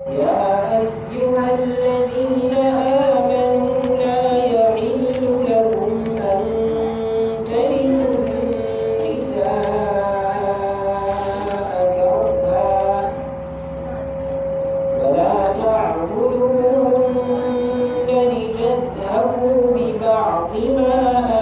يا أيها الذين آمنوا لا يحل لكم أن ترثوا النساء كرها ولا تعبدوهن لتذهبوا ببعض ما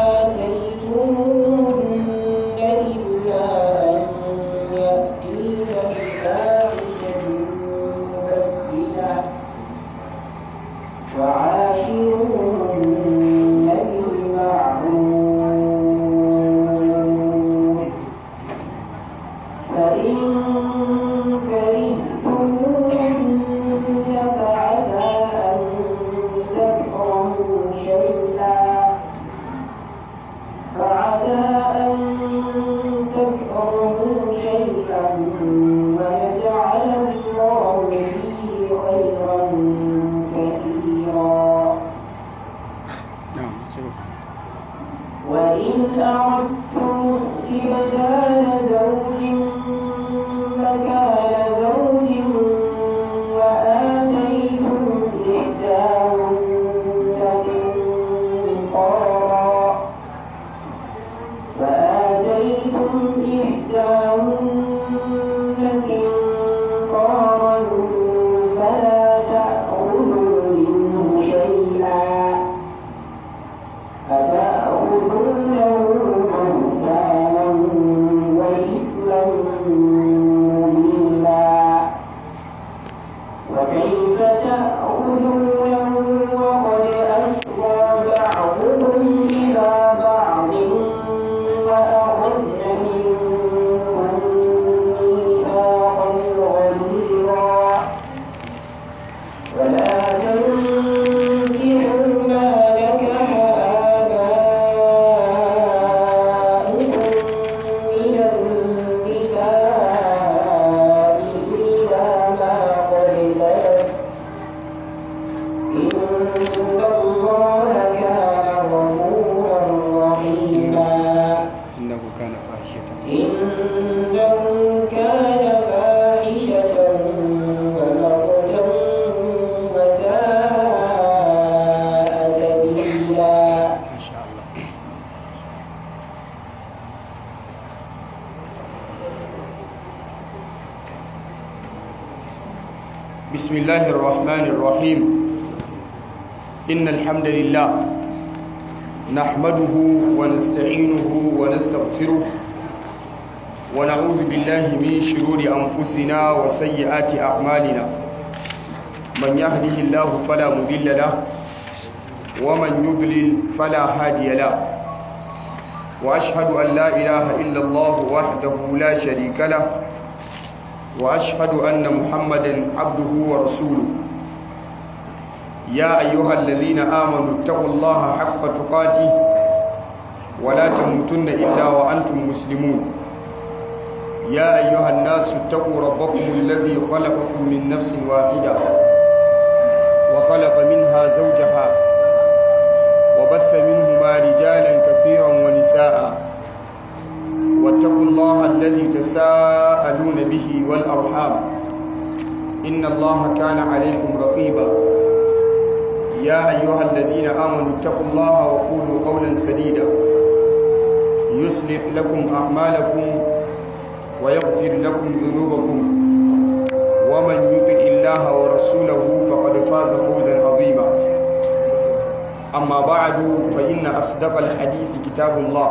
آتيتموهن إلا أن يأتين بفاحشة مبينة وعاشروهن بالمعروف فإن كرهتموهن فعسى أن تكرهوا شيئا فعسى أن تكرهوا شيئا ويجعل الله فيه خيرا كثيرا na'am sai وإن أردتم استبدال زوج مكان زوج وآتيتم إحداهن قنطارا وآتيتم إحداهن قنطارا فلا تأخذوا منه شيئا أتأخذونه بهتانا وإثما مبينا وكيف تأخذونه وقد أفضى بعضكم إلى بعض وأخذن منكم ميثاقا غليظا ولا تنكحوا ما نكح آباؤكم من النساء إلا ما قد سلف إن الله كان غفورا رحيما innahu kana fahishatan إنه كان فاحشة ومقتا وساء سبيلا masha Allah بسم الله الرحمن الرحيم إن الحمد لله نحمده ونستعينه ونستغفره ونعوذ بالله من شرور أنفسنا وسيئات أعمالنا من يهده الله فلا مضل له ومن يضلل فلا هادي له وأشهد أن لا إله إلا الله وحده لا شريك له وأشهد أن محمدا عبده ورسوله يا أيها الذين آمنوا اتقوا الله حق تقاته ولا تموتن إلا وأنتم مسلمون يا أيها الناس اتقوا ربكم الذي خلقكم من نفس واحدة وخلق منها زوجها وبث منهما رجالا كثيرا ونساء واتقوا الله الذي تساءلون به والأرحام إن الله كان عليكم رقيبا يا أيها الذين آمنوا اتقوا الله وقولوا قولا سديدا يصلح لكم أعمالكم ويغفر لكم ذنوبكم ومن يطع الله ورسوله فقد فاز فوزا عظيما أما بعد فإن أصدق الحديث كتاب الله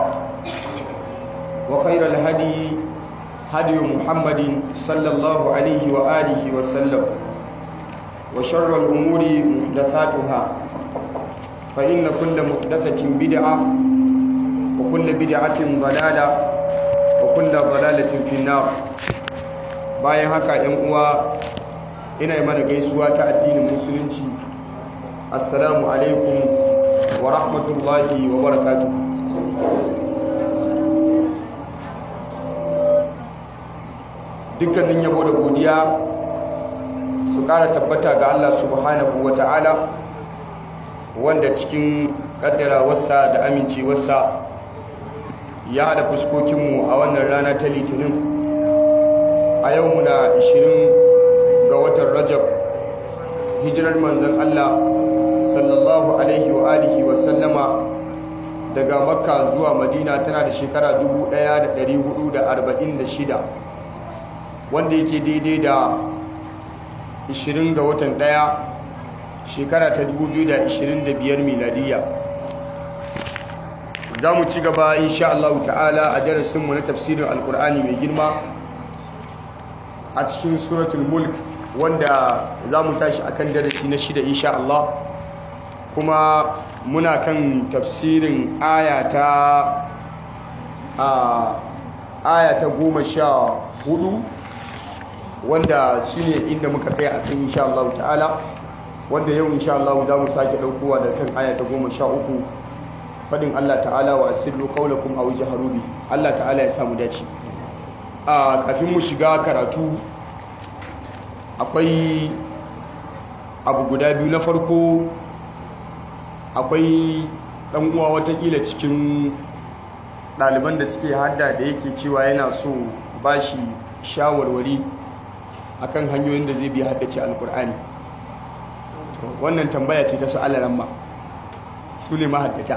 وخير الهدي هدي محمد صلى الله عليه وآله وسلم وشر الأمور محدثاتها فإن كل محدثة بدعة وكل بدعة ضلالة وكل ضلالة في النار bayan haka ‘yan uwa ina yi mana gaisuwa ta addinin musulunci assalamu alaikum wa rahmatullahi wa barakatuhu dukkanin yabo da godiya su ƙara tabbata ga Allah subhanahu wa ta'ala wanda cikin ƙaddarawarsa da amincewarsa ya haɗa fuskokinmu a wannan rana ta litinin a yau muna 20 ga watan rajab hijirar manzan Allah sallallahu alaihi wa alihi wa sallama daga makka zuwa madina tana da shekara 1446 wanda yake daidai da 20 ga watan daya shekara ta 2025 miladiya za mu ci gaba insha Allah ta'ala a darasinmu na tafsirin alkur'ani mai girma a cikin suratul mulk wanda za mu tashi akan darasi na shida insha Allah kuma muna kan tafsirin ayata a ayata goma sha hudu wanda shine inda muka tsaya a kan insha Allah ta'ala wanda yau insha Allah za mu sake daukowa da kan ayata goma sha uku fadin Allah ta'ala wa asirru qawlakum aw jaharu bi Allah ta'ala ya samu dace a kafin mu shiga karatu akwai abu guda biyu na farko akwai dan uwa watakila cikin ɗaliban da suke hada da yake cewa yana so bashi shawarwari akan hanyoyin da zai bi haddace alkur'ani wannan tambaya ce ta su alaramma su ne mahaddata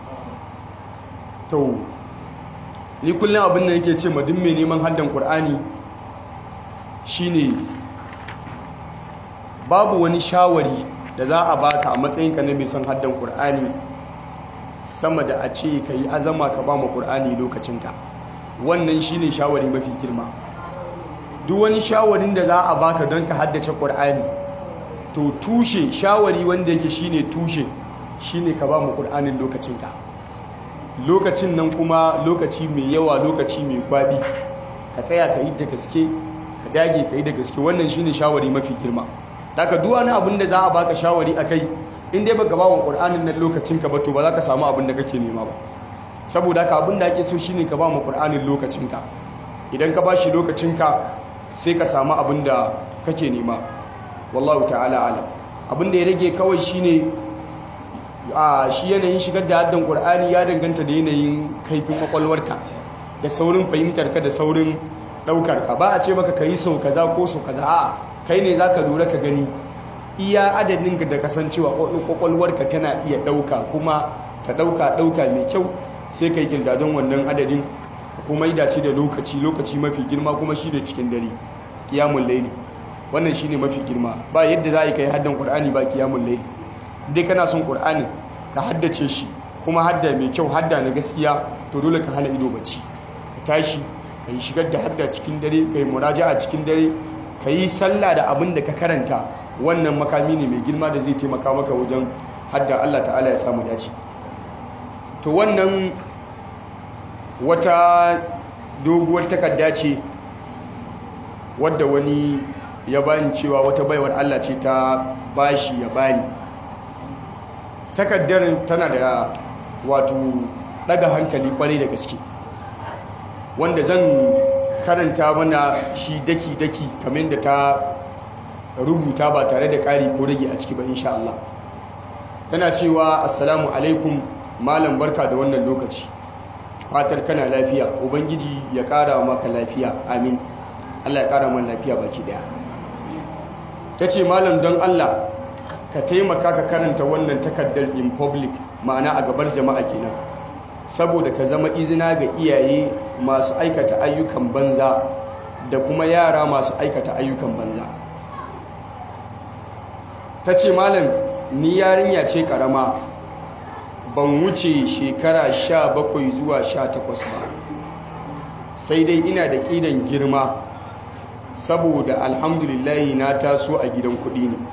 to ni kullum abin da yake ce madin mai neman haddan ƙur'ani shine babu wani shawari da za a baka a matsayinka na mai son haddan ƙur'ani sama da a ce ka yi azama ka ba ma ƙur'ani lokacinka wannan shine shawari mafi girma duk wani shawarin da za a baka don ka haddace ƙur'ani to tushe shawari wanda yake shine tushe shine ka ba mu ƙur'anin lokacinka lokacin nan kuma lokaci mai yawa lokaci mai gwabi ka tsaya ka yi da gaske ka dage ka yi da gaske wannan shine shawari mafi girma daga duk wani abin da za a baka shawari a kai in dai baka ba wa ƙur'anin nan lokacinka ba to ba za ka samu abin da kake nema ba saboda haka abin da ake so shine ka ba mu ƙur'anin lokacinka idan ka ba shi lokacinka sai ka samu abin da kake nema wallahu ta'ala alam abin da ya rage kawai shine a shi yanayin shigar da haddan qur'ani ya danganta da yanayin kaifin kwakwalwarka da saurin fahimtarka da saurin ɗaukarka ba a ce maka ka yi sau kaza ko sau kaza a kai ne za ka lura ka gani iya adadin da kasancewa kwakwalwarka tana iya ɗauka kuma ta ɗauka ɗauka mai kyau sai ka yi kirdadon wannan adadin kuma dace da lokaci lokaci mafi girma kuma shi da cikin dare kiyamun laili wannan shi ne mafi girma ba yadda za a yi ka yi haddan ƙur'ani ba kiyamun laili dai kana son ƙur'ani ka haddace shi kuma hadda mai kyau hadda na gaskiya to dole ka hana ido bacci ka tashi ka yi shigar da hadda cikin dare ka yi muraja a cikin dare ka yi sallah da abin da ka karanta wannan makami ne mai girma da zai taimaka maka wajen hadda allah ta'ala ya samu dace to wannan wata doguwar takarda ce wadda wani ya bani cewa wata baiwar Allah ce ta bashi ya bani takaddar tana da wato daga hankali kwarai da gaske wanda zan karanta mana shi daki-daki kamar da ta rubuta ba tare da ƙari ko rage a ciki ba insha Allah tana cewa assalamu alaikum malam barka da wannan lokaci fatar kana lafiya ubangiji ya ƙara maka lafiya amin Allah ya ƙara man lafiya baki daya ta ce malam don Allah ka taimaka ka karanta wannan takardar in public ma'ana a gabar jama'a kenan saboda ka zama izina ga iyaye masu aikata ayyukan banza da kuma yara masu aikata ayyukan banza ta ce malam ni yarinya ce karama ban wuce shekara sha bakwai zuwa sha takwas ba sai dai ina da ƙidan girma saboda alhamdulillahi na taso a gidan kuɗi ne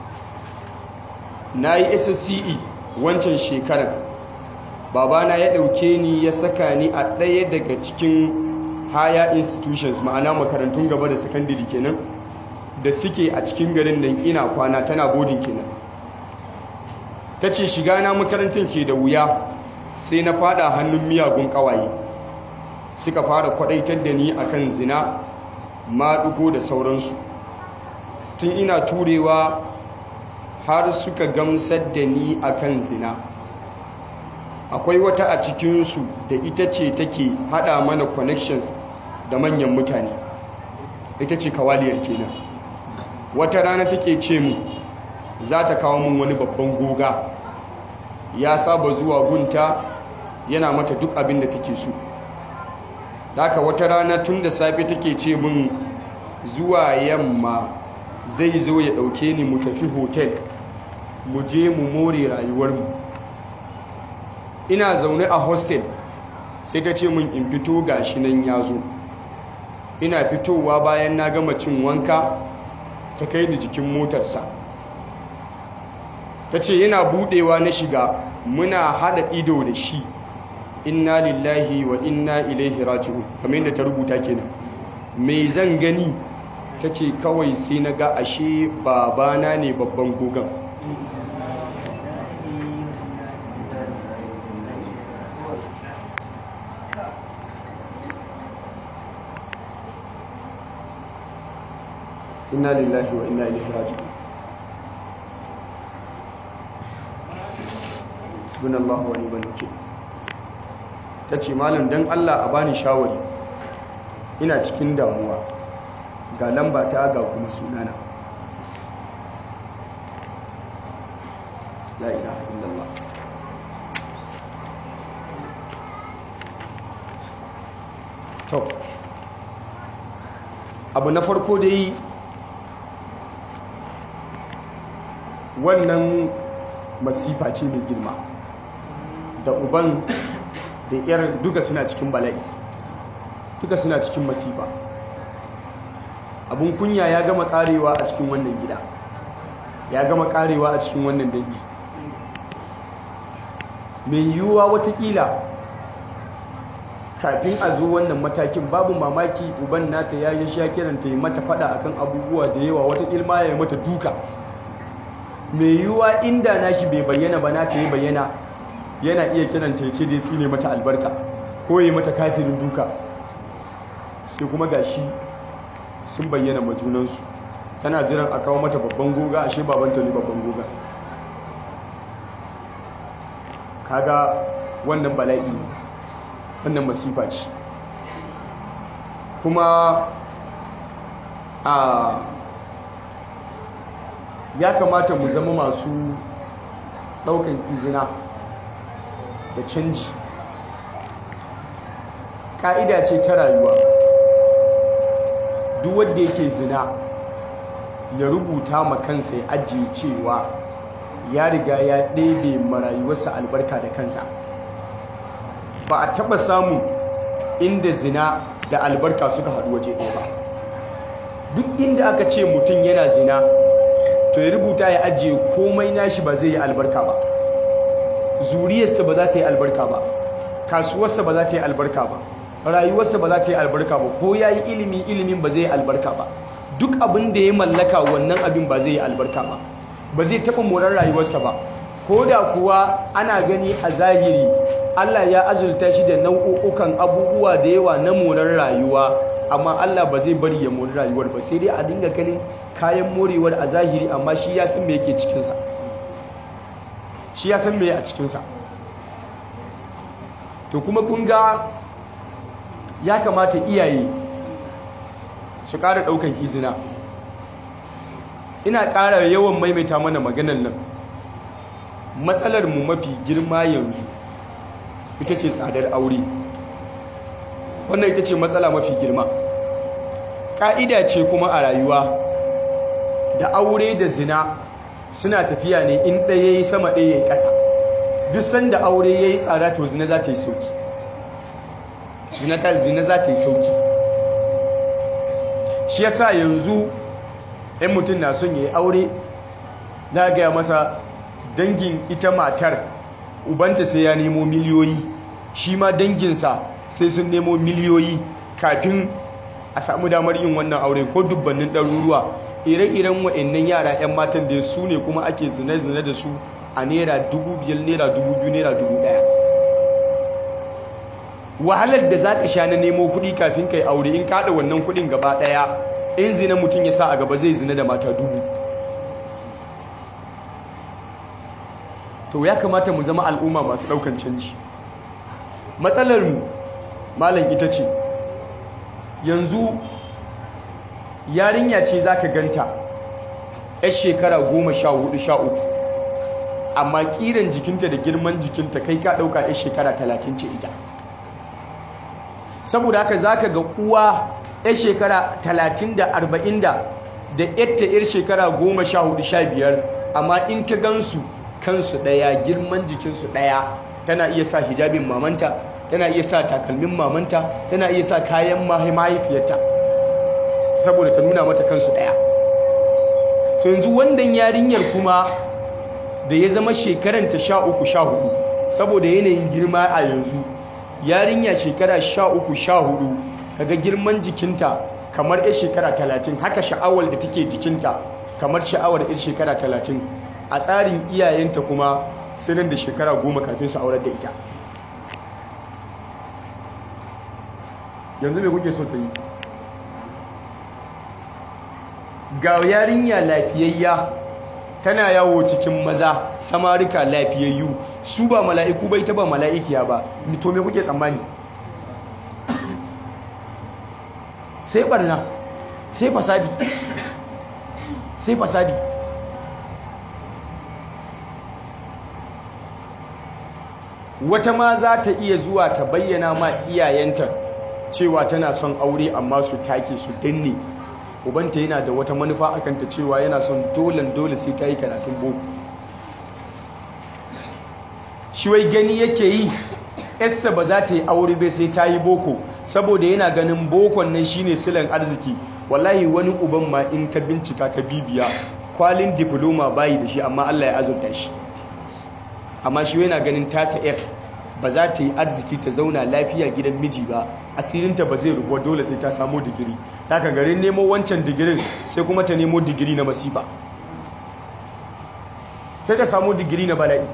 na yi ssce wancan shekarar babana ya ɗauke ni ya saka ni a ɗaya daga cikin higher institutions ma'ana makarantun gaba da sakandiri kenan da suke a cikin garin nan ina kwana tana bodin kenan ta ce shiga na makarantar ke da wuya sai na fada hannun miyagun kawaye suka fara kwadaitar da ni akan zina maɗugo da sauransu tun ina turewa har suka gamsar da ni akan zina akwai wata a cikinsu da ita ce take hada mana connections da manyan mutane ita ce kawaliyar kenan wata rana take ce mu za ta kawo min wani babban goga ya saba zuwa gunta yana mata duk abin da take so haka wata rana tun da safe take ce min zuwa yamma zai zo ya ɗauke ni mu tafi hotel mu je mu more rayuwarmu ina zaune a hostel sai ta ce min in fito gashi nan ya zo ina fitowa bayan na gama cin wanka ta kai ni jikin motarsa ta ce yana budewa na shiga muna hada ido da shi inna lillahi wa inna ilaihi raji'un kamar yadda ta rubuta kenan me zan gani ta ce kawai sai na ga ashe babana ne babban gogon inna lillahi wa inna ilaihi raji'un subhanallahu wa ni'mal wakeel tace malam dan Allah a bani shawari ina cikin damuwa ga lamba ta ga kuma sunana la ilaha illallah to abu na farko dai wannan masifa ce mai girma da uban da yar duka suna cikin bala'i duka suna cikin masifa abun kunya ya gama karewa a cikin wannan gida ya gama karewa a cikin wannan dangi mai yiwuwa watakila kafin a zo wannan matakin babu mamaki uban nata ya yi sha kiranta yi mata fada akan abubuwa da yawa wata ilma ya yi mata duka mai yiwuwa inda nashi bai bayyana ba nata yi bayyana yana iya kiranta ya ce da ya tsine mata albarka ko yi mata kafirin duka sai kuma gashi sun bayyana majunansu tana jiran a kawo mata babban goga ashe babanta ne babban goga kaga wannan bala'i ne wannan masifa ce kuma a ya kamata mu zama masu daukan izina da canji ƙa'ida ce ta rayuwa duk wanda yake zina ya rubuta ma kansa ya ajiye cewa ya riga ya ɗebe marayuwarsa albarka da kansa ba a taɓa samun inda zina da albarka suka haɗu waje ɗaya ba duk inda aka ce mutum yana zina to ya rubuta ya ajiye komai nashi ba zai yi albarka ba zuriyarsa ba za ta yi albarka ba kasuwarsa ba za ta yi albarka ba rayuwarsa ba za ta yi albarka ba ko ya yi ilimi ilimin ba zai yi albarka ba duk abin da ya mallaka wannan abin ba zai yi albarka ba ba zai taɓa morar rayuwarsa ba ko da kuwa ana gani a zahiri Allah ya azulta shi da nau'ukan abubuwa da yawa na morar rayuwa amma Allah ba zai bari ya mori rayuwar ba sai dai a dinga ganin kayan morewar a zahiri amma shi ya san me yake cikinsa shi ya san me a cikinsa to kuma kun ga ya kamata iyaye su ƙara ɗaukan izina ina ƙara yawan maimaita mana maganar nan matsalar mu mafi girma yanzu ita ce tsadar aure wannan ita ce matsala mafi girma ƙa'ida ce kuma a rayuwa da aure da zina suna tafiya ne in ɗaya yi sama ɗaya ya yi ƙasa duk sanda aure ya yi tsada to zina za ta yi sauki zina za ta yi sauki shi yasa yanzu in mutum na son ya yi aure za gaya mata dangin ita matar ubanta sai ya nemo miliyoyi shi ma danginsa sai sun nemo miliyoyi kafin a samu damar yin wannan aure ko dubbannin ɗaruruwa ire-iren wa'annan yara 'yan matan da su ne kuma ake zine-zine da su a naira dubu biyar naira dubu biyu naira dubu ɗaya wahalar da za ka sha na nemo kuɗi kafin ka yi aure in kaɗa wannan kuɗin gaba ɗaya in zina mutum ya sa a gaba zai zina da mata dubu to ya kamata mu zama al'umma masu ɗaukan canji matsalarmu malam ita ce yanzu yarinya ce za ka ganta 'yar shekara goma sha hudu sha uku amma kiran jikinta da girman jikinta kai ka ɗauka 'yar shekara talatin ce ita saboda haka za ka ga uwa 'yar shekara talatin da arba'in da da yatta 'yar shekara goma sha hudu sha biyar amma in ka gansu kansu ɗaya girman jikinsu ɗaya tana iya sa hijabin mamanta tana iya sa takalmin mamanta tana iya sa kayan mahaifiyarta saboda ta nuna mata kansu ɗaya so yanzu wannan yarinyar kuma da ya zama shekaranta sha uku sha hudu saboda yanayin girma a yanzu yarinya shekara sha uku sha hudu kaga girman jikinta kamar 'yar shekara talatin haka sha'awar da take jikinta kamar sha'awar 'yar shekara talatin a tsarin iyayenta kuma sai nan da shekara goma kafin su aurar da ita yanzu mai kuke so ta yi ga yarinya lafiyayya tana yawo cikin maza samarika lafiyayyu su ba mala'iku bai ta ba mala'ikiya ba to me kuke tsammani sai barna sai fasadi sai fasadi wata ma za ta iya zuwa ta bayyana ma iyayenta cewa tana son aure amma su take su danne ubanta yana da wata manufa akan ta cewa yana son dolen dole sai ta yi karatun boko shi wai gani yake yi esta ba za ta yi aure bai sai ta yi boko saboda yana ganin bokon nan shine silan arziki wallahi wani uban ma in ka bincika ka bibiya kwalin diploma bayi da shi amma Allah ya azurta shi amma shi yana ganin tasa yar ba za ta yi arziki ta zauna lafiya gidan miji ba asirinta ba zai rubuwa dole sai ta samu digiri ka garin nemo wancan digirin sai kuma ta nemo digiri na masifa sai ta samu digiri na bala'i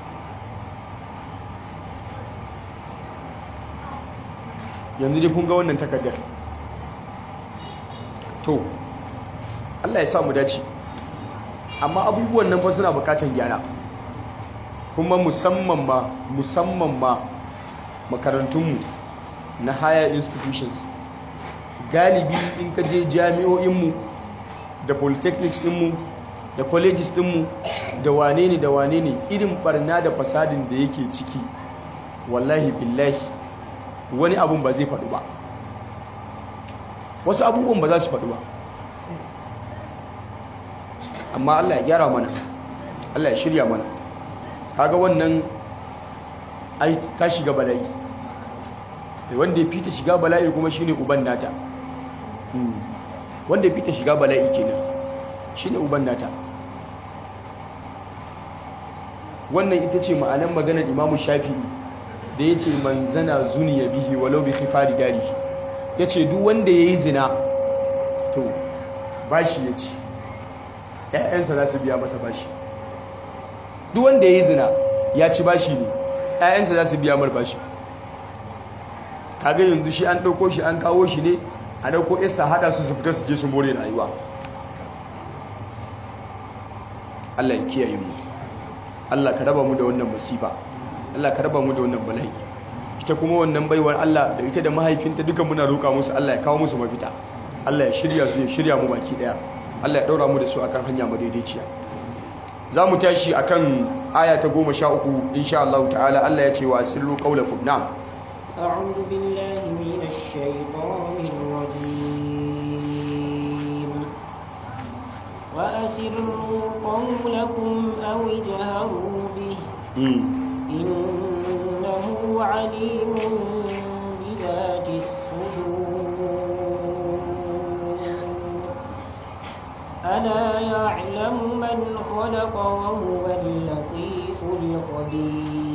yanzu dai kun ga wannan takardar to Allah ya sa mu dace amma abubuwan nan fa suna bukatan gyara kuma musamman ma musamman ma makarantunmu na higher institutions galibi in ka je jami'o'inmu da polytechnics dinmu da colleges dinmu da wane ne da wane ne irin barna da fasadin da yake ciki wallahi billahi wani abun ba zai faɗu ba wasu abubuwan ba za su faɗu ba amma Allah ya gyara mana Allah ya shirya mana kaga wannan ai ta shiga bala'i wanda ya fita shiga bala'i kuma shine uban nata wanda ya fita shiga bala'i kenan shine uban nata wannan ita ce ma'anar maganar imamu shafi'i da ya ce manzana zuniya bihi walau bi khifari dari ya ce duk wanda ya yi zina to bashi ya ci ‘ya'yansa za su biya masa bashi duk wanda ya yi zina ya ci bashi ne ‘ya'yansa za su biya mar bashi kaga yanzu shi an ɗauko shi an kawo shi ne a ɗauko isa haɗa su su fita su je su more rayuwa Allah ya kiyaye mu Allah ka raba mu da wannan masifa Allah ka raba mu da wannan bala'i ita kuma wannan baiwar Allah da ita da mahaifinta duka muna roƙa musu Allah ya kawo musu mafita Allah ya shirya su ya shirya mu baki daya Allah ya daura mu da su akan hanya madaidaiciya za mu tashi akan aya ta goma sha uku insha Allah ta'ala Allah ya ce wa sirru qaulakum na'am أعوذ بالله من الشيطان الرجيم وأسروا قولكم أو اجهروا به إنه عليم بذات الصدور ألا يعلم من خلق وهو اللطيف الخبير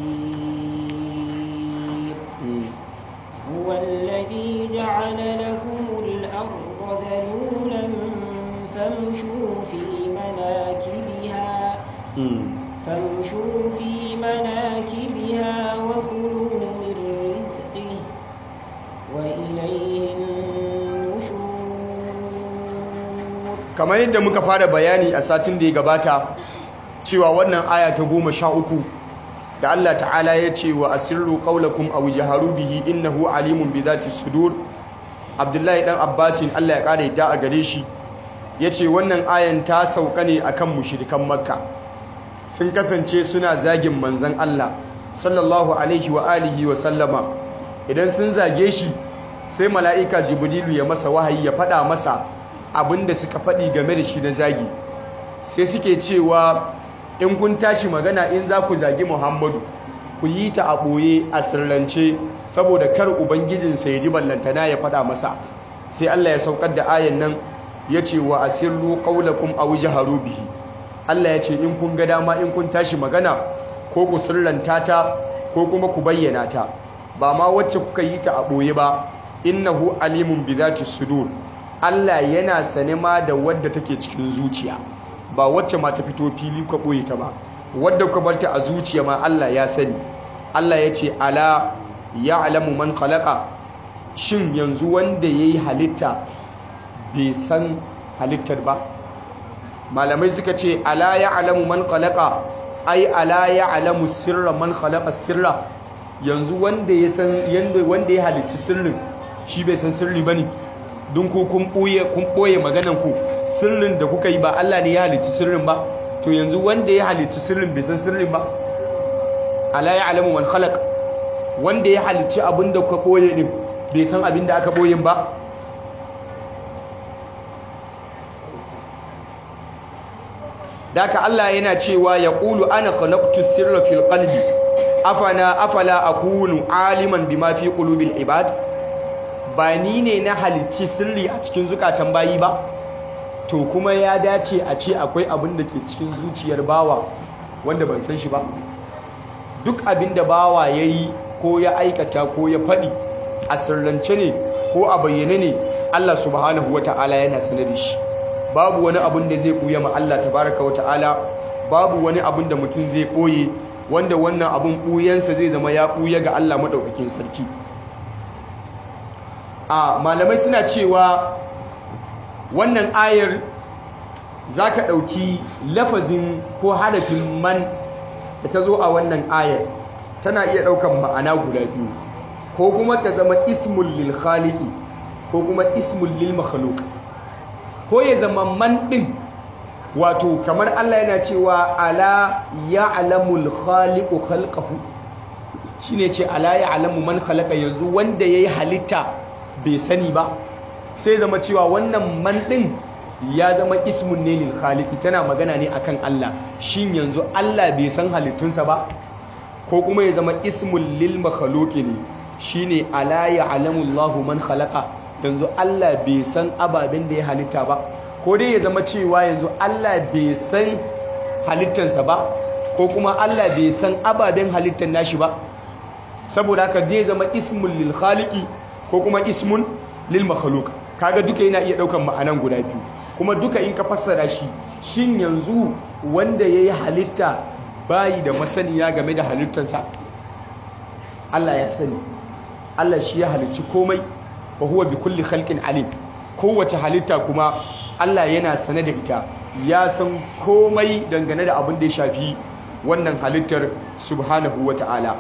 هو الذي جعل لكم الأرض ذلولا فامشوا في مناكبها فامشوا في مناكبها وكلوا من رزقه وإليه النشور kamar yadda muka fara bayani a satin da ya gabata cewa wannan aya ta goma sha uku da Allah ta'ala ya ce wa asirru qaulakum aw jaharu bihi innahu alimun bi dhati sudur Abdullahi dan Abbasin Allah ya kare ta a gare shi yace wannan ayan ta sauka ne akan mushrikan makka sun kasance suna zagin manzon Allah sallallahu alaihi wa alihi wa sallama idan sun zage shi sai mala'ika jibrilu ya masa wahayi ya faɗa masa abinda suka faɗi game da shi na zagi sai suke cewa in kun tashi magana in za ku zagi muhammadu ku yi ta a ɓoye a sirrance saboda kar ubangijinsa ya ji ballantana ya faɗa masa sai allah ya saukar da ayan nan ya ce wa asirru ƙaulakum a wuce bihi allah ya ce in kun ga dama in kun tashi magana ko ku sirranta ta ko kuma ku bayyana ta ba ma wacce kuka yi ta a ɓoye ba innahu alimun bi zati sudur Allah yana sane ma da wadda take cikin zuciya ba wacce ma ta fito fili ka ɓoye ta ba wadda ka barta a zuciya ma Allah ya sani Allah ya ce ala ya alamu man khalaqa shin yanzu wanda yayi halitta bai san halittar ba malamai suka ce ala ya alamu man khalaqa ai ala ya alamu sirra man khalaqa sirra yanzu wanda ya san yanda wanda ya halicci sirrin shi bai san sirri bane don ku kun boye kun boye maganan ku sirrin da kuka yi ba Allah ne ya halicci sirrin ba to yanzu wanda ya halicci sirrin bai san sirrin ba ala ya alamu man khalaq wanda ya halicci abin da kuka boye din bai san abin da aka boye ba daka Allah yana cewa ya ƙulu ana khalaqtu sirra fil qalbi afana afala akunu aliman bima fi qulubil ibad ba ni ne na halicci sirri a cikin zukatan bayi ba to kuma ya dace a ce akwai abin da ke cikin zuciyar bawa wanda ban san shi ba duk abin da bawa ya yi ko ya aikata ko ya faɗi a sirrance ne ko a bayyane ne Allah subhanahu wa ta'ala yana sanar da shi babu wani abin da zai ɓuya ma Allah tabaraka wa ta'ala babu wani abin da mutum zai ɓoye wanda wannan abin ɓuyansa zai zama ya ɓuya ga Allah maɗaukakin sarki a malamai suna cewa wannan ayar za ka ɗauki lafazin ko harafin man da ta zo a wannan ayar tana iya ɗaukan ma'ana guda biyu ko kuma ta zama ismul lil khaliqi ko kuma ismul lil makhluq ko ya zama man ɗin wato kamar Allah yana cewa ala ya'lamul khaliqu khalqahu shine ce ala ya'lamu man khalaqa yanzu wanda yayi halitta bai sani ba sai zama cewa wannan man ɗin ya zama ismun ne lil khaliqi tana magana ne akan Allah shin yanzu Allah bai san halittunsa ba ko kuma ya zama ismul lil makhluqi ne shine ala ya'lamu Allahu man khalaqa yanzu Allah bai san ababen da ya halitta ba ko dai ya zama cewa yanzu Allah bai san halittansa ba ko kuma Allah bai san ababen halittan nashi ba saboda haka zai zama ismul lil khaliqi ko kuma ismun lil makhluq kaga duka yana iya daukan ma'anan guda biyu kuma duka in ka fassara shi shin yanzu wanda yayi halitta bayi da masaniya game da halittarsa Allah ya sani Allah shi ya halicci komai wa huwa bi kulli khalqin alim kowace halitta kuma Allah yana sane da ita ya san komai dangane da abin da ya shafi wannan halittar subhanahu wata'ala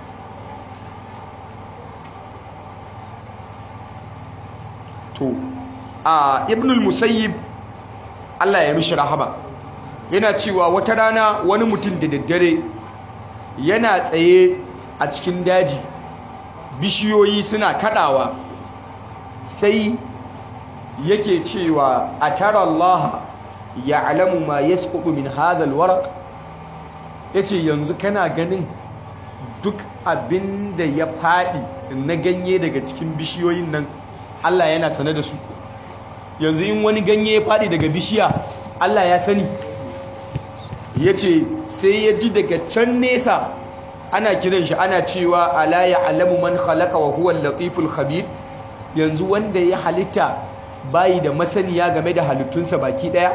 to a ibnul musayyib Allah ya mishi rahama yana cewa wata rana wani mutum da daddare yana tsaye a cikin daji bishiyoyi suna kadawa sai yake cewa a tara Allah ya alamu ma ya min hadal warak ya ce yanzu kana ganin duk abin da ya faɗi na ganye daga cikin bishiyoyin nan Allah yana sane da su yanzu in wani ganye ya faɗi daga bishiya Allah ya sani ya ce sai ya ji daga can nesa ana kiran shi ana cewa ala ya alamu man khalaqa wa huwa latiful khabir yanzu wanda ya halitta bayi da masaniya game da halittunsa baki daya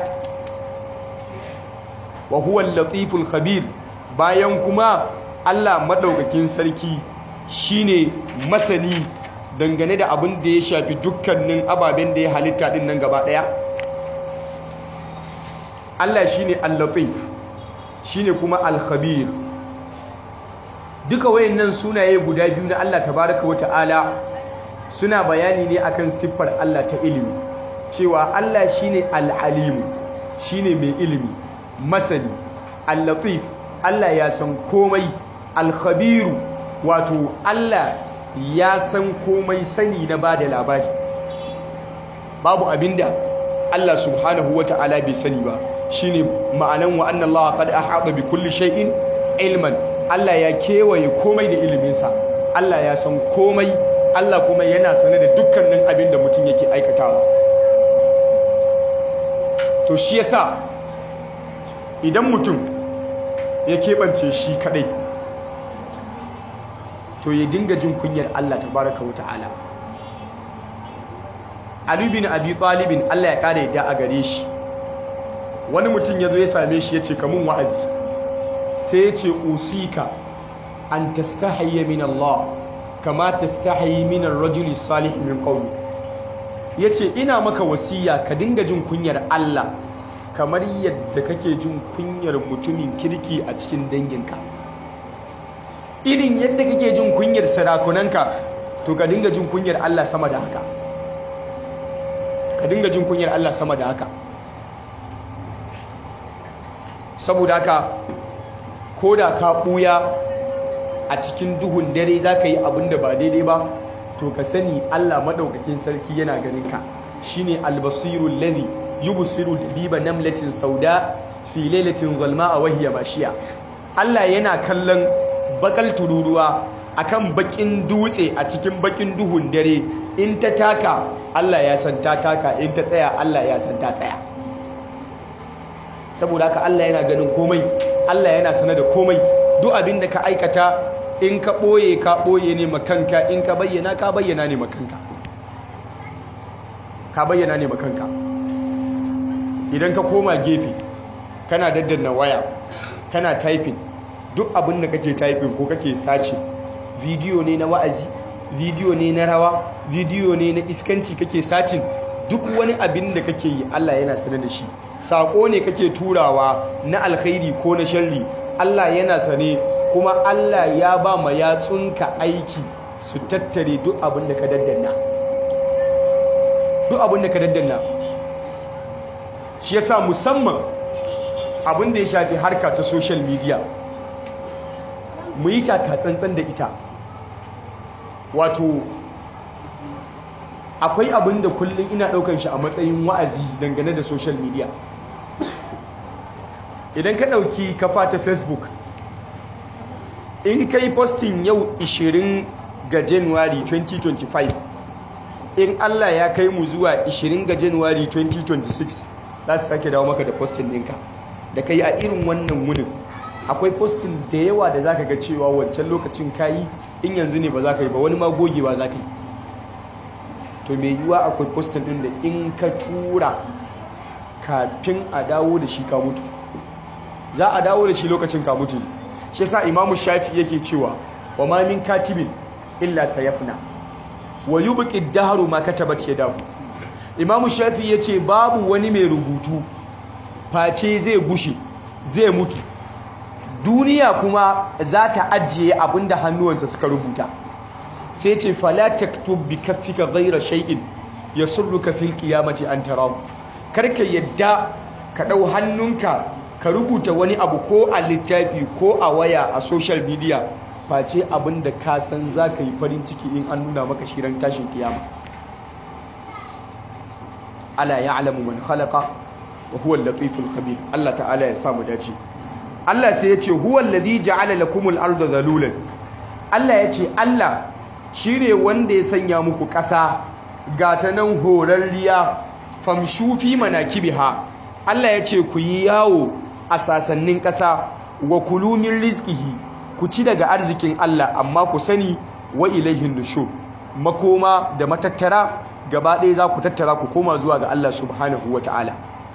wa huwa latiful khabir bayan kuma Allah madaukakin sarki shine masani dangane da abin da ya shafi dukkanin ababen da ya halitta din nan gaba daya Allah shine al-latif shine kuma al-khabir duka wayannan sunaye guda biyu na Allah tabaraka wa ta'ala suna bayani ne akan siffar Allah ta ilimi cewa Allah shine al-alimu shine mai ilimi masani al-latif Allah ya san komai al-khabiru wato Allah ya san komai sani na bada labari babu abinda Allah subhanahu wata'ala bai sani ba shine ma'anan wa anna Allah qad ahata bi kulli shay'in ilman Allah ya kewaye komai da iliminsa Allah ya san komai Allah kuma yana sane da dukkanin abin da mutum yake aikatawa to shi yasa idan mutum ya keɓance shi kadai to ya dinga jin kunyar Allah tabaraka wa ta'ala Ali bin Abi Talibin Allah ya kare yadda a gare shi wani mutum ya zo ya same shi ya ce kamun wa'azi sai ya ce usika an tastahiyya min Allah kama tastahi min ar-rajuli salih min qawli yace ina maka wasiya ka dinga jin kunyar Allah kamar yadda kake jin kunyar mutumin kirki a cikin danginka irin yadda kake jin kunyar sarakunanka to ka dinga jin kunyar Allah sama da haka ka dinga jin kunyar Allah sama da haka saboda haka ko da ka ɓuya a cikin duhun dare za ka yi abin da ba daidai ba to ka sani allah maɗaukakin sarki yana ganin ka shine albasirun ladhi yubsiru dabiba namlatin sauda fi lailatin zalma a wahiya bashiya allah yana kallon bakal tururuwa akan bakin dutse a cikin bakin duhun dare in ta taka allah ya san ta taka in ta tsaya allah ya san ta tsaya saboda haka Allah yana ganin komai Allah yana sanar da komai duk abin da ka aikata in ka ɓoye ka ɓoye ne makanka in ka bayyana ka bayyana ne makanka ka bayyana ne makanka idan ka koma gefe kana daddanna waya kana typing duk abin da kake typing ko kake sace bidiyo ne na wa'azi bidiyo ne na rawa bidiyo ne na iskanci kake sacin duk wani abin da kake yi Allah yana sanar da shi sako ne kake turawa na alkhairi ko na sharri Allah yana sane kuma Allah ya ba ma yatsunka aiki su tattare duk abin da ka daddanna duk abin da ka daddanna shi yasa musamman abin da ya shafi harka ta social media mu yi taka tsantsan da ita wato akwai abin da kullum ina ɗaukar shi a matsayin wa'azi dangane da social media idan ka ɗauki kafa ta facebook in ka yi postin yau 20 ga january 2025 in allah ya kai mu zuwa 20 ga january 2026 za su sake dawo maka da postin ɗinka da ka yi a irin wannan wunin akwai postin da yawa da za ka ga cewa wancan lokacin ka yi in yanzu ne ba za ka yi ba wani ma gogewa za ka yi to mai yiwuwa akwai postin ɗin da in ka tura kafin a dawo da shi ka mutu za a dawo da shi lokacin ka mutu shi yasa imamu shafi yake cewa wa ma min katibin illa sayafna wa yubqi dahru ma katabat yadahu imamu shafi yace babu wani mai rubutu face zai gushe zai mutu duniya kuma za ta ajiye abinda hannuwansa suka rubuta sai ce fala taktub bi kaffika ghayra shay'in yasurruka fil qiyamati an tarahu karka yadda ka dau hannunka ka rubuta wani abu ko a littafi ko a waya a social media face abin da ka san za ka yi farin ciki in an nuna maka shirin tashin kiyama ala ya'lamu man khalaqa wa huwa al-latiful khabir Allah ta'ala ya samu dace Allah sai ya ce huwa allazi ja'ala lakumul arda zalulan Allah ya ce Allah shine wanda ya sanya muku ƙasa gata nan horarriya famshu fi manakibiha Allah ya ce ku yi yawo a sasannin ƙasa wa kulumin rizkihi ku ci daga arzikin Allah amma ku sani wa ilaihin nushu makoma da matattara gaba ɗaya za ku tattara ku koma zuwa ga Allah subhanahu wa ta'ala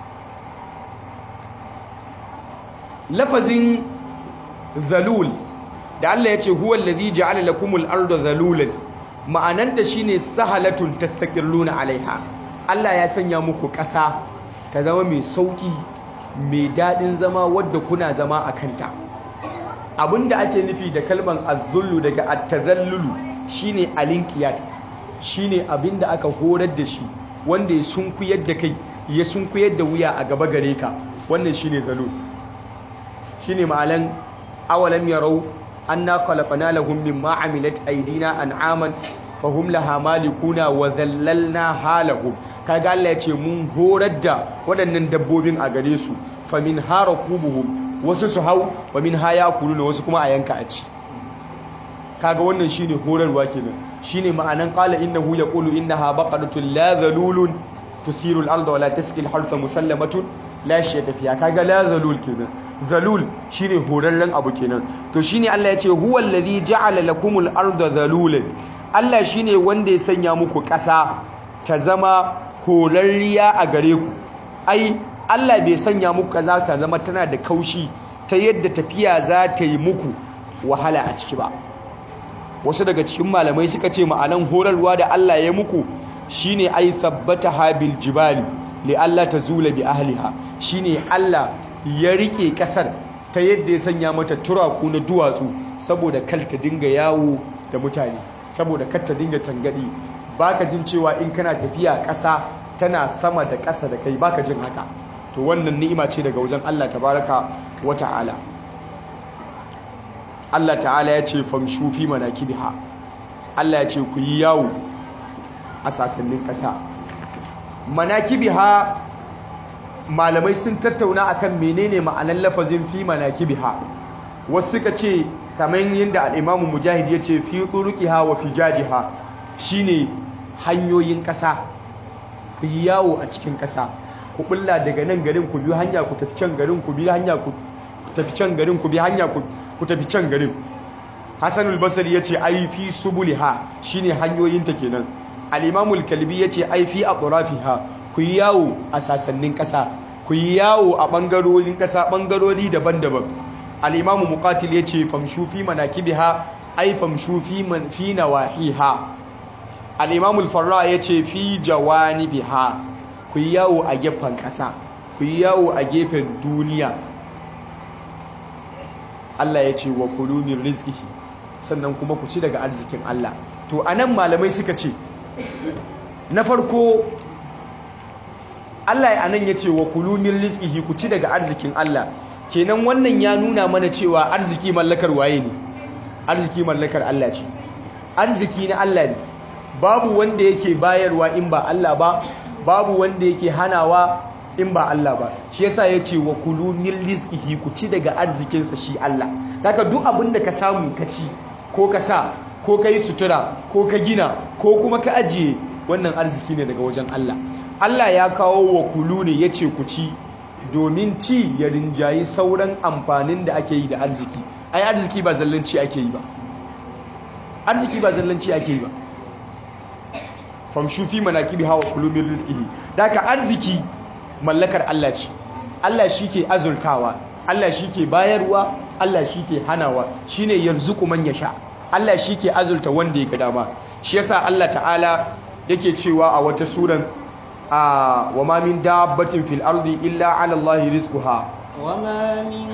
lafazin zalul da Allah ya ce huwa allazi ja'ala lakumul arda zalulan ma'ananta shine sahalatun tastaqilluna alaiha Allah ya sanya muku ƙasa ta zama mai sauƙi mai daɗin zama wadda kuna zama a kanta abinda ake nufi da kalman azzullu daga attazallulu shine alinkiyat shine abinda aka horar da shi wanda ya sunkuyar da kai ya sunkuyar da wuya a gaba gare ka wannan shine zalul shine ma'alan awalam yarau anna khalaqna lahum mimma amilat aydina an'aman fahum laha malikuna wa dhallalna halahum kaga Allah ya ce mun horar da waɗannan dabbobin a gare su famin harakubuhum wasu su hau wa min haya kuluna wasu kuma a yanka a ci kaga wannan shine horarwa kenan shine ma'anan qala innahu yaqulu innaha baqaratun la dhalulun tusiru al-ardha wa la tasqi al-harsa musallamatun la shiyata fiha kaga la dhalul kenan dhalul shine horarren abu kenan to shine Allah ya ce huwa alladhi ja'ala lakumul arda dhalulan Allah shine wanda ya sanya muku ƙasa ta zama horarriya a gare ku ai Allah bai sanya muku ƙasa ta zama tana da kaushi ta yadda tafiya za ta yi muku wahala a ciki ba wasu daga cikin malamai suka ce ma'anan horarwa da Allah ya muku shine ai thabbata habil jibali li Allah tazula bi ahliha shine Allah ya rike kasar ta yadda ya sanya mata turaku na duwatsu saboda kal ta dinga yawo da mutane saboda kar ta dinga tangadi baka jin cewa in kana tafiya ƙasa tana sama da ƙasa da kai baka jin haka to wannan ni'ima ce daga wajen Allah tabaraka wa ta'ala Allah ta'ala ya ce famshu fi manakibiha Allah ya ce ku yi yawo a sasannin ƙasa manakibiha malamai sun tattauna akan menene ma'anar lafazin fi manakibiha wasu suka ce kamar yadda al'imamu mujahid ya ce fi turuqiha wa fijajiha shine hanyoyin ƙasa ku yi yawo a cikin ƙasa ku bulla daga nan garin ku bi hanya ku tafi can garin ku bi hanya ku tafi can garin ku bi hanya ku tafi can garin hasanul basri yace ai fi subuliha shine hanyoyinta kenan al-imamul kalbi yace ai fi atrafiha ku yi yawo a sasannin ƙasa ku yi yawo a bangarorin ƙasa bangarori daban-daban al-imamu muqatil yace famshu fi manakibiha ai famshu fi man fi nawahiha al-imamul farra yace fi jawanibiha ku yi yawo a gefen ƙasa ku yi yawo a gefen duniya Allah ya ce wa kulu min rizqihi sannan kuma ku ci daga arzikin Allah to anan malamai suka ce na farko Allah ya anan ya ce wa kulu min rizqihi ku ci daga arzikin Allah kenan wannan ya nuna mana cewa arziki mallakar waye ne arziki mallakar Allah ce arziki na Allah ne babu wanda yake bayarwa in ba Allah ba babu wanda yake hanawa in ba Allah ba shi yasa ya ce wa kulu min rizqihi ku ci daga arzikinsa shi Allah daga duk abin da ka samu ka ci ko ka sa ko ka yi sutura ko ka gina ko kuma ka ajiye wannan arziki ne daga wajen Allah Allah ya kawo wa kulu ne ya ce ku ci domin ci ya rinjayi sauran amfanin da ake yi da arziki ai arziki ba zallanci ake yi ba arziki ba zallanci ake yi ba famshu fi manakibi hawa kulu min rizqihi daga arziki mallakar Allah ce Allah shi ke azultawa Allah shi ke bayarwa Allah shi ke hanawa shi ne yarzuku man sha. Allah shi ke azulta wanda ya ga dama shi yasa Allah ta'ala yake cewa a wata suran a wa ma min dabbatin fil ardi illa 'ala Allah rizquha wa ma min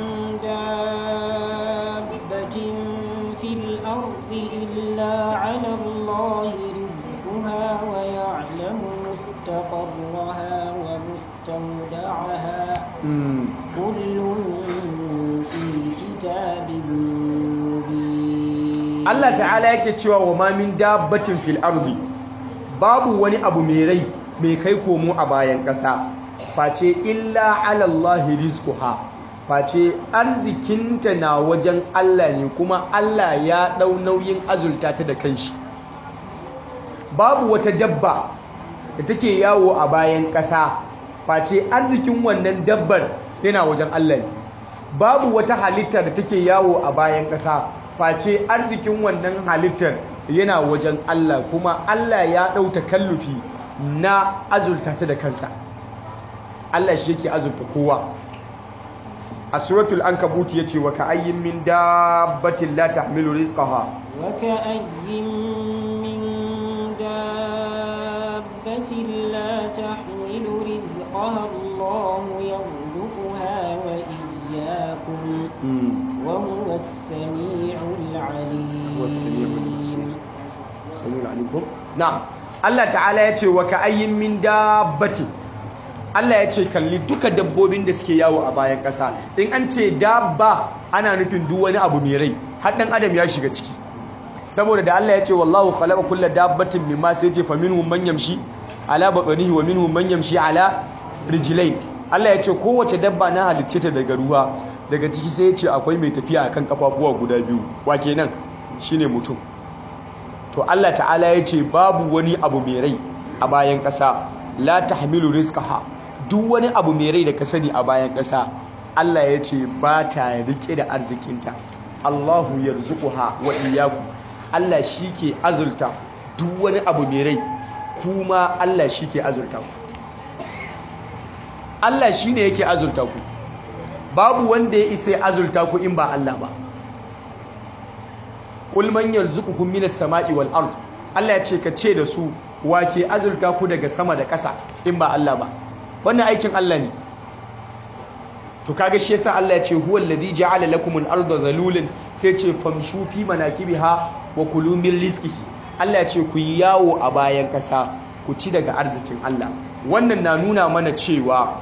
dabbatin fil ardi illa 'ala Allah rizquha wa ya'lamu مستقرها ومستودعها كل في كتاب مبين الله تعالى yake cewa wa ma min dabbatin fil ardi babu wani abu mai rai mai kai komo a bayan ƙasa face illa ala Allah rizquha face arzikinta na wajen Allah ne kuma Allah ya dau nauyin azulta ta da kanshi babu wata dabba da take yawo a bayan ƙasa face arzikin wannan dabbar yana wajen Allah ne babu wata halitta da take yawo a bayan ƙasa face arzikin wannan halittar yana wajen Allah kuma Allah ya ɗau takallufi na azulta ta da kansa Allah shi yake azulta kowa a suratul ankabut yace wa ka'ayyin min dabbatin la tahmilu rizqaha wa ka'ayyin min دابة لا تحمل رزقها الله يرزقها وإياكم وهو السميع العليم السميع العليم نعم Allah ta'ala ya ce wa ka'ayyin min dabbatin Allah ya ce kalli duka dabbobin da suke yawo a bayan ƙasa in an ce dabba ana nufin duk wani abu mai rai har ɗan adam ya shiga ciki saboda da Allah ya ce wallahu khalaqa kulla dabbatin mimma sai ce fa minhum man yamshi ala batnihi wa minhum man yamshi ala rijlain Allah ya ce kowace dabba na halicce ta daga ruwa daga ciki sai ya ce akwai mai tafiya akan kafafuwa guda biyu wa kenan shine mutum to Allah ta'ala ya ce babu wani abu mai rai a bayan ƙasa la tahmilu rizqaha duk wani abu mai rai da ka sani a bayan ƙasa Allah ya ce ba ta rike da arzikinta Allahu yarzuquha wa iyyakum Allah shi ke azulta duk wani abu mai rai kuma Allah shi ke azulta ku Allah shi ne yake azulta ku babu wanda ya isa azulta ku in ba Allah ba Qul man yarzuqukum minas sama'i wal ard Allah ya ce ka ce da su wake azulta ku daga sama da ƙasa in ba Allah ba wannan aikin Allah ne to kaga shi yasa Allah ya ce huwa alladhi ja'ala lakum al-ardha dhalulan sai ce famshu fi manakibiha wa kulu min rizqihi Allah ya ce ku yi yawo a bayan ƙasa ku ci daga arzikin Allah wannan na nuna mana cewa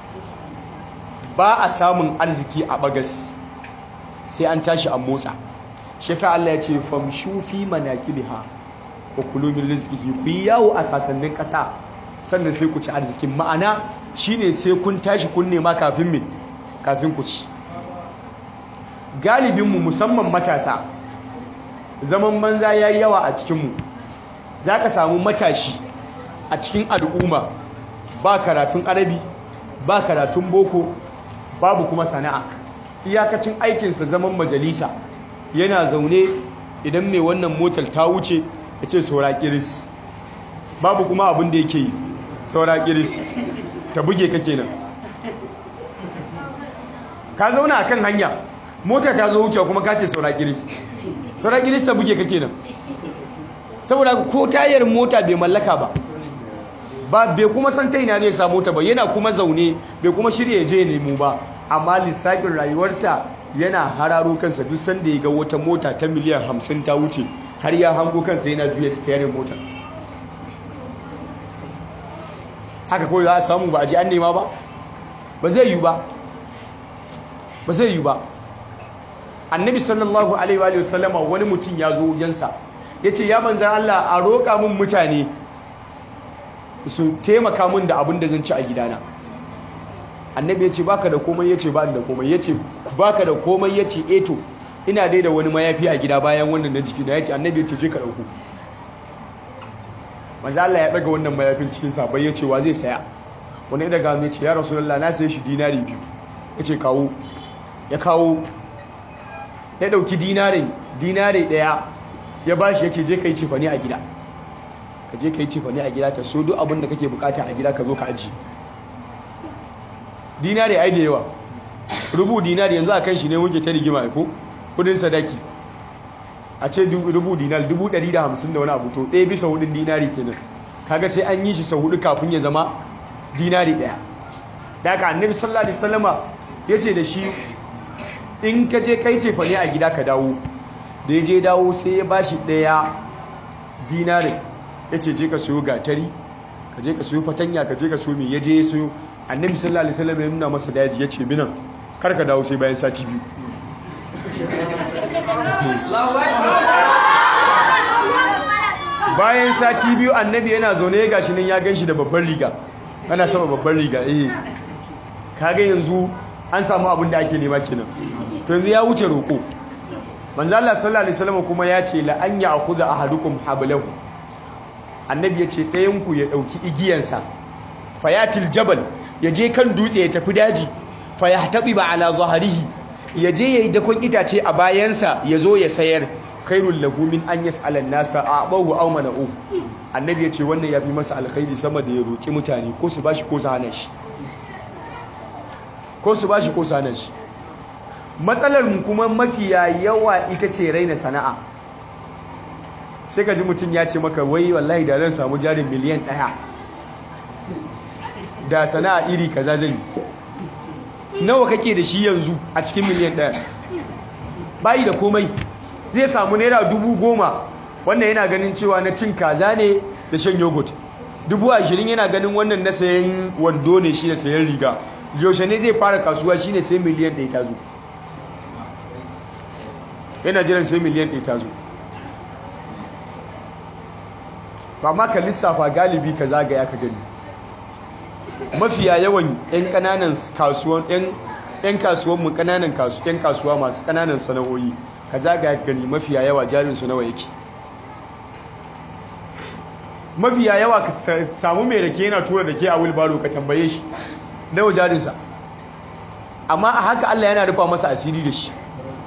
ba a samun arziki a bagas sai an tashi a motsa shi yasa Allah ya ce famshu fi manakibiha wa kulu min rizqihi ku yi yawo a sasannin ƙasa sannan sai ku ci arzikin ma'ana shine sai kun tashi kun nema kafin me kafin ku ci galibinmu musamman matasa zaman banza ya yi yawa a cikinmu za ka samu matashi a cikin al'umma ba karatun arabi ba karatun boko babu kuma sana'a iyakacin aikinsa zaman majalisa yana zaune idan mai wannan motar ta wuce ya ce saura kiris babu kuma abin da yake yi saura kiris ta buge ka kenan ka zauna akan hanya mota ta zo wuce kuma ka ce saura kiris saura kiris ta buge ka kenan saboda ko tayar mota bai mallaka ba ba bai kuma san ta ina zai samu ta ba yana kuma zaune bai kuma shirya je nemo ba amma lissafin rayuwarsa yana hararo kansa duk sanda ya ga wata mota ta miliyan hamsin ta wuce har ya hango kansa yana juya steering motar haka kawai za a samu ba a ji an nema ba ba zai yi ba ba zai yi ba annabi sallallahu alaihi wa sallama wani mutum ya zo wajensa ya ce ya manzan Allah a roƙa mun mutane su taimaka mun da abin da zan ci a gidana annabi ya ce baka da komai ya ce ba da komai ya ce baka da komai ya ce eto ina dai da wani mayafi a gida bayan wannan na jiki na ya ce annabi ya ce je ka ɗauko manzan Allah ya ɗaga wannan mayafin cikin sabai ya ce wa zai saya wani daga mai ce ya rasulullah na saye shi dinari biyu ya ce kawo ya kawo ya dauki dinarin dinare daya ya bashi ya ce je ka yi cefane a gida ka je ka yi cefane a gida ka so duk abin da kake bukata a gida ka zo ka aji dinare ai da yawa rubu dinari yanzu a kan shi ne muke ta rigima ko kudin sadaki a ce rubu dinar dubu ɗari da hamsin da wani abu to ɗaya bisa hudun dinari kenan kaga sai an yi shi sau hudu kafin ya zama dinari ɗaya da aka annabi sallallahu alaihi wasallama ya ce da shi in ka je kai ce fane a gida ka dawo da ya je dawo sai ya bashi ɗaya dinari ya ce je ka soyo gatari ka je ka soyo fatanya ka je ka soyo mai ya je ya soyo annabi sallallahu alaihi wasallama ya nuna masa daji ya ce binan kar ka dawo sai bayan sati biyu bayan sati biyu annabi yana zaune ya gashi nan ya gan shi da babban riga ana sama babban riga eh kaga yanzu an samu abin da ake nema kenan to yanzu ya wuce roko manzo Allah sallallahu alaihi wasallam kuma ya ce la an ya'khudha ahadukum hablahu annabi ya ce ɗayan ku ya dauki igiyansa fayatil jabal ya je kan dutse ya tafi daji fayahtadiba ala zahrihi ya je yayi dakon itace a bayansa ya zo ya sayar khairul lahu min an yas'ala an-nasa a'bahu aw mana'u annabi ya ce wannan yafi masa alkhairi sama da ya roki mutane ko su bashi ko su hana shi ko su bashi ko su hana shi matsalar mu kuma mafiya yawa ita ce raina sana'a sai ka ji mutum ya ce maka wai wallahi da ran samu jarin miliyan ɗaya da sana'a iri kaza zan yi nawa kake da shi yanzu a cikin miliyan ɗaya bayi da komai zai samu naira dubu goma wannan yana ganin cewa na cin kaza ne da shan yogurt dubu ashirin yana ganin wannan na sayan wando ne shi da sayan riga yaushe ne zai fara kasuwa shi ne sai miliyan ɗaya ta zo yana jiran sai miliyan ɗaya ta zo to amma ka lissafa galibi ka zagaya ka gani mafiya yawan 'yan kananan kasuwan 'yan kasuwan mu kananan yan kasuwa masu kananan sana'o'i ka zagaya ka gani mafiya yawa jarin su nawa yake mafiya yawa ka samu mai rake yana tura rake a wilbaro ka tambaye shi nawa jarinsa amma a haka Allah yana rufa masa asiri da shi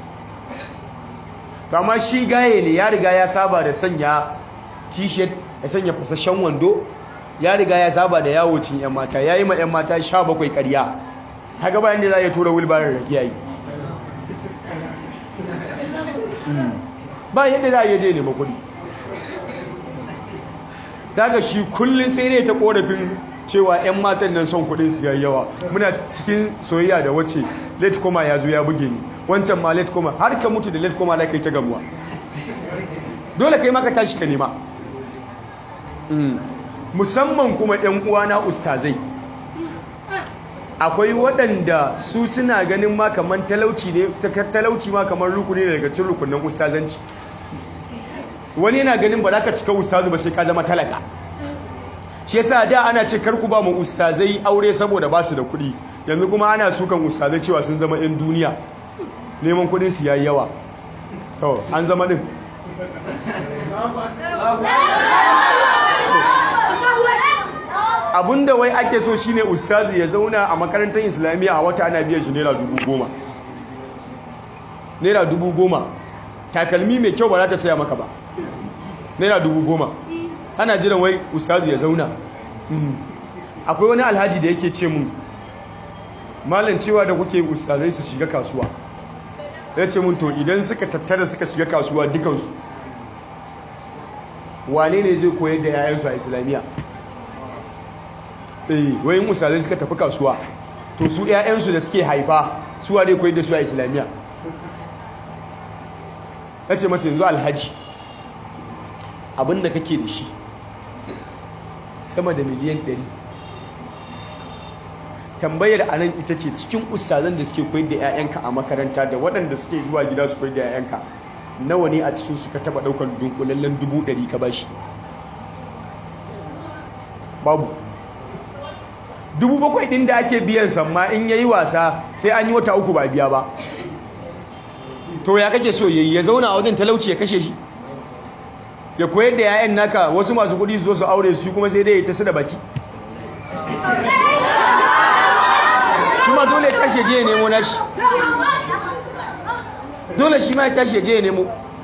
amma shi gaye ne ya riga ya saba da sanya t-shirt ya sanya fasashen wando ya riga ya saba da yawo cin yan mata ya yi ma yan mata sha bakwai karya haka bayan da za a tura wilbarar rake yayi ba yadda za a yi je nema kuɗi daga shi kullum sai ne ta korafin cewa 'yan matan nan son kudin su yayi yawa muna cikin soyayya da wacce late koma ya zo ya buge ni wancan ma late koma har ka mutu da late koma la kai ta gamuwa dole kai maka tashi ka nema musamman kuma 'yan uwana ustazai akwai waɗanda su suna ganin ma kamar talauci ne talauci ma kamar rukuni ne daga cikin rukunin ustazanci wani yana ganin ba za ka cika ustazu ba sai ka zama talaka shi yasa da ana ce karku ba mu ustazai aure saboda ba su da kuɗi yanzu kuma ana sukan ustazai cewa sun zama 'yan duniya neman kuɗin su yayi yawa to an zama din abinda wai ake so shine ustazi ya zauna a makarantar islamiyya a wata ana biyan shi naira dubu goma naira dubu goma takalmi mai kyau ba za ta saya maka ba naira dubu goma ana jiran wai ustazu ya zauna akwai wani alhaji da yake ce mun malam cewa da kuke ustazai su shiga kasuwa ya ce mun to idan suka tattara suka shiga kasuwa dukansu wane ne zai koyar da yayansu a islamiyya eh wayin ustazai suka tafi kasuwa to su yayansu da suke haifa su wane koyar da su a islamiyya ya ce masa yanzu alhaji abinda kake da shi sama da miliyan 100 tambayar a nan ita ce cikin ustazan da suke koyar da 'ya'yanka a makaranta da waɗanda suke zuwa gida su koyar da 'ya'yanka nawa ne a cikin suka taɓa ɗaukar dunkulallen dubu ɗari ka bashi babu dubu bakwai ɗin da ake biyan samma in yayi wasa sai an yi wata uku ba biya ba to ya kake so yayi ya zauna a wajen talauci ya kashe shi ya koyar da 'ya'yan naka wasu masu kudi su zo su aure su kuma sai dai ta su da baki shi ma dole ya tashi je ya nemo nashi dole shi ma ya tashi je ya nemo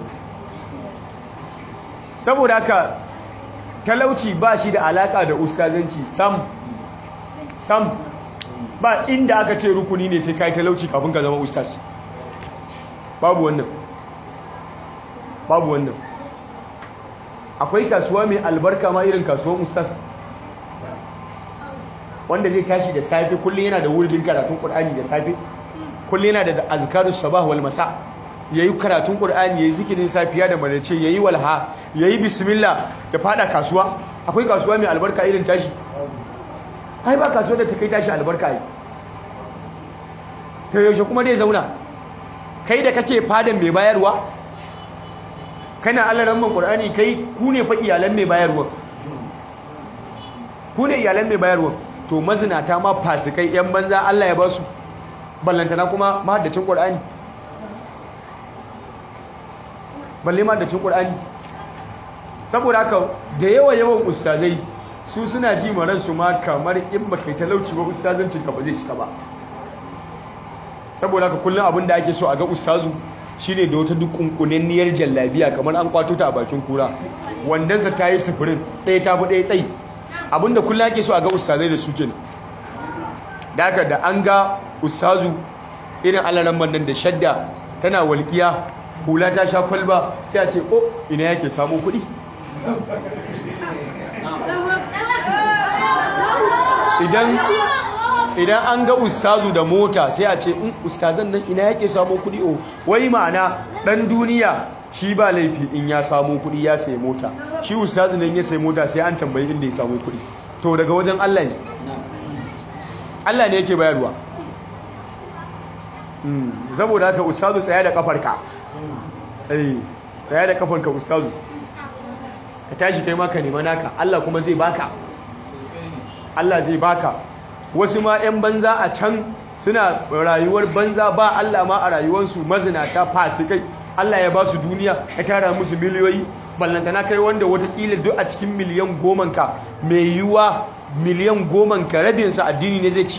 saboda haka talauci ba shi da alaka da ustazanci sam sam ba inda aka ce rukuni ne sai kai talauci kafin ka zama ustaz babu wannan babu wannan akwai kasuwa mai albarka ma irin kasuwan ustaz wanda zai tashi da safe kullum yana da wurin karatun qur'ani da safe kullum yana da azkarus sabah wal masa yayi karatun qur'ani yayi zikirin safiya da marace yayi walha yayi bismillah ya fada kasuwa akwai kasuwa mai albarka irin tashi ai ba kasuwa da ta kai tashi albarka ai to yaushe kuma dai zauna kai da kake fadan mai bayarwa kana allaran man qur'ani kai ku ne fa iyalan mai bayarwa ku ne iyalan mai bayarwa to mazinata ma fasikai yan banza Allah ya ba su ballantana kuma mahaddacin qur'ani balle mahaddacin qur'ani saboda haka da yawa yawan ustazai su suna ji maran su ma kamar in baka yi talauci ba ustazancin ka ba zai cika ba saboda haka kullum abin da ake so a ga ustazu shine da wata dukunkunanniyar jallabiya kamar an kwato ta a bakin kura wandansa ta yi sufurin ɗaya ta fi ɗaya tsayi abinda kullum ake so a ga ustazai da suke da haka da an ga ustazu irin alaran nan da shadda tana walƙiya hula ta sha kwalba sai a ce ko ina yake samun kuɗi idan idan an ga ustazu da mota sai a ce in ustazan nan ina yake samun kuɗi o wai ma'ana ɗan duniya shi ba laifi in ya samu kuɗi ya sayi mota shi ustazu nan ya sayi mota sai an tambayi inda ya samu kuɗi to daga wajen Allah ne Allah ne yake bayarwa saboda haka ustazu tsaya da kafarka eh tsaya da kafarka ustazu ka tashi kai maka nema naka Allah kuma zai baka Allah zai baka wasu ma 'yan banza a can suna rayuwar banza ba Allah ma a rayuwarsu mazinata fasikai Allah ya ba su duniya ya tara musu miliyoyi ballantana kai wanda watakila duk a cikin miliyan goman ka mai yiwuwa miliyan goman ka rabinsa addini ne zai ci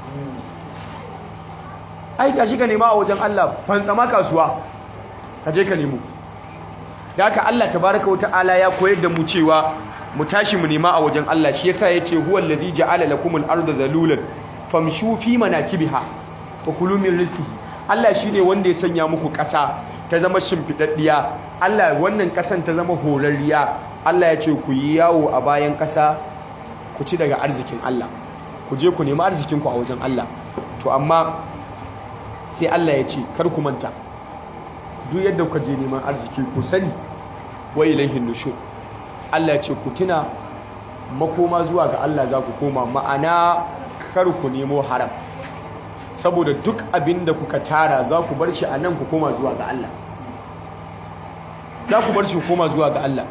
ai tashi ka nema a wajen Allah fantsama kasuwa ka je ka nemo da haka Allah tabaraka wa ta'ala ya koyar da mu cewa mu tashi mu nema a wajen Allah shi yasa yace huwal ladhi ja'ala lakumul arda zalulan famshu fi manakibiha wa kulu min rizqihi Allah shine wanda ya sanya muku ƙasa ta zama shimfidaddiya Allah wannan ƙasan ta zama horarriya Allah ya ce ku yi yawo a bayan ƙasa ku ci daga arzikin Allah ku je ku nemi arzikin ku a wajen Allah to amma sai Allah ya ce kar ku manta duk yadda kuka je neman arziki ku sani wa ilaihin nushur Allah ya ce ku tuna makoma zuwa ga Allah za ku koma ma'ana kar ku nemo haram saboda duk abin da kuka tara za ku bar shi a nan ku koma zuwa ga Allah za ku bar shi ku koma zuwa ga Allah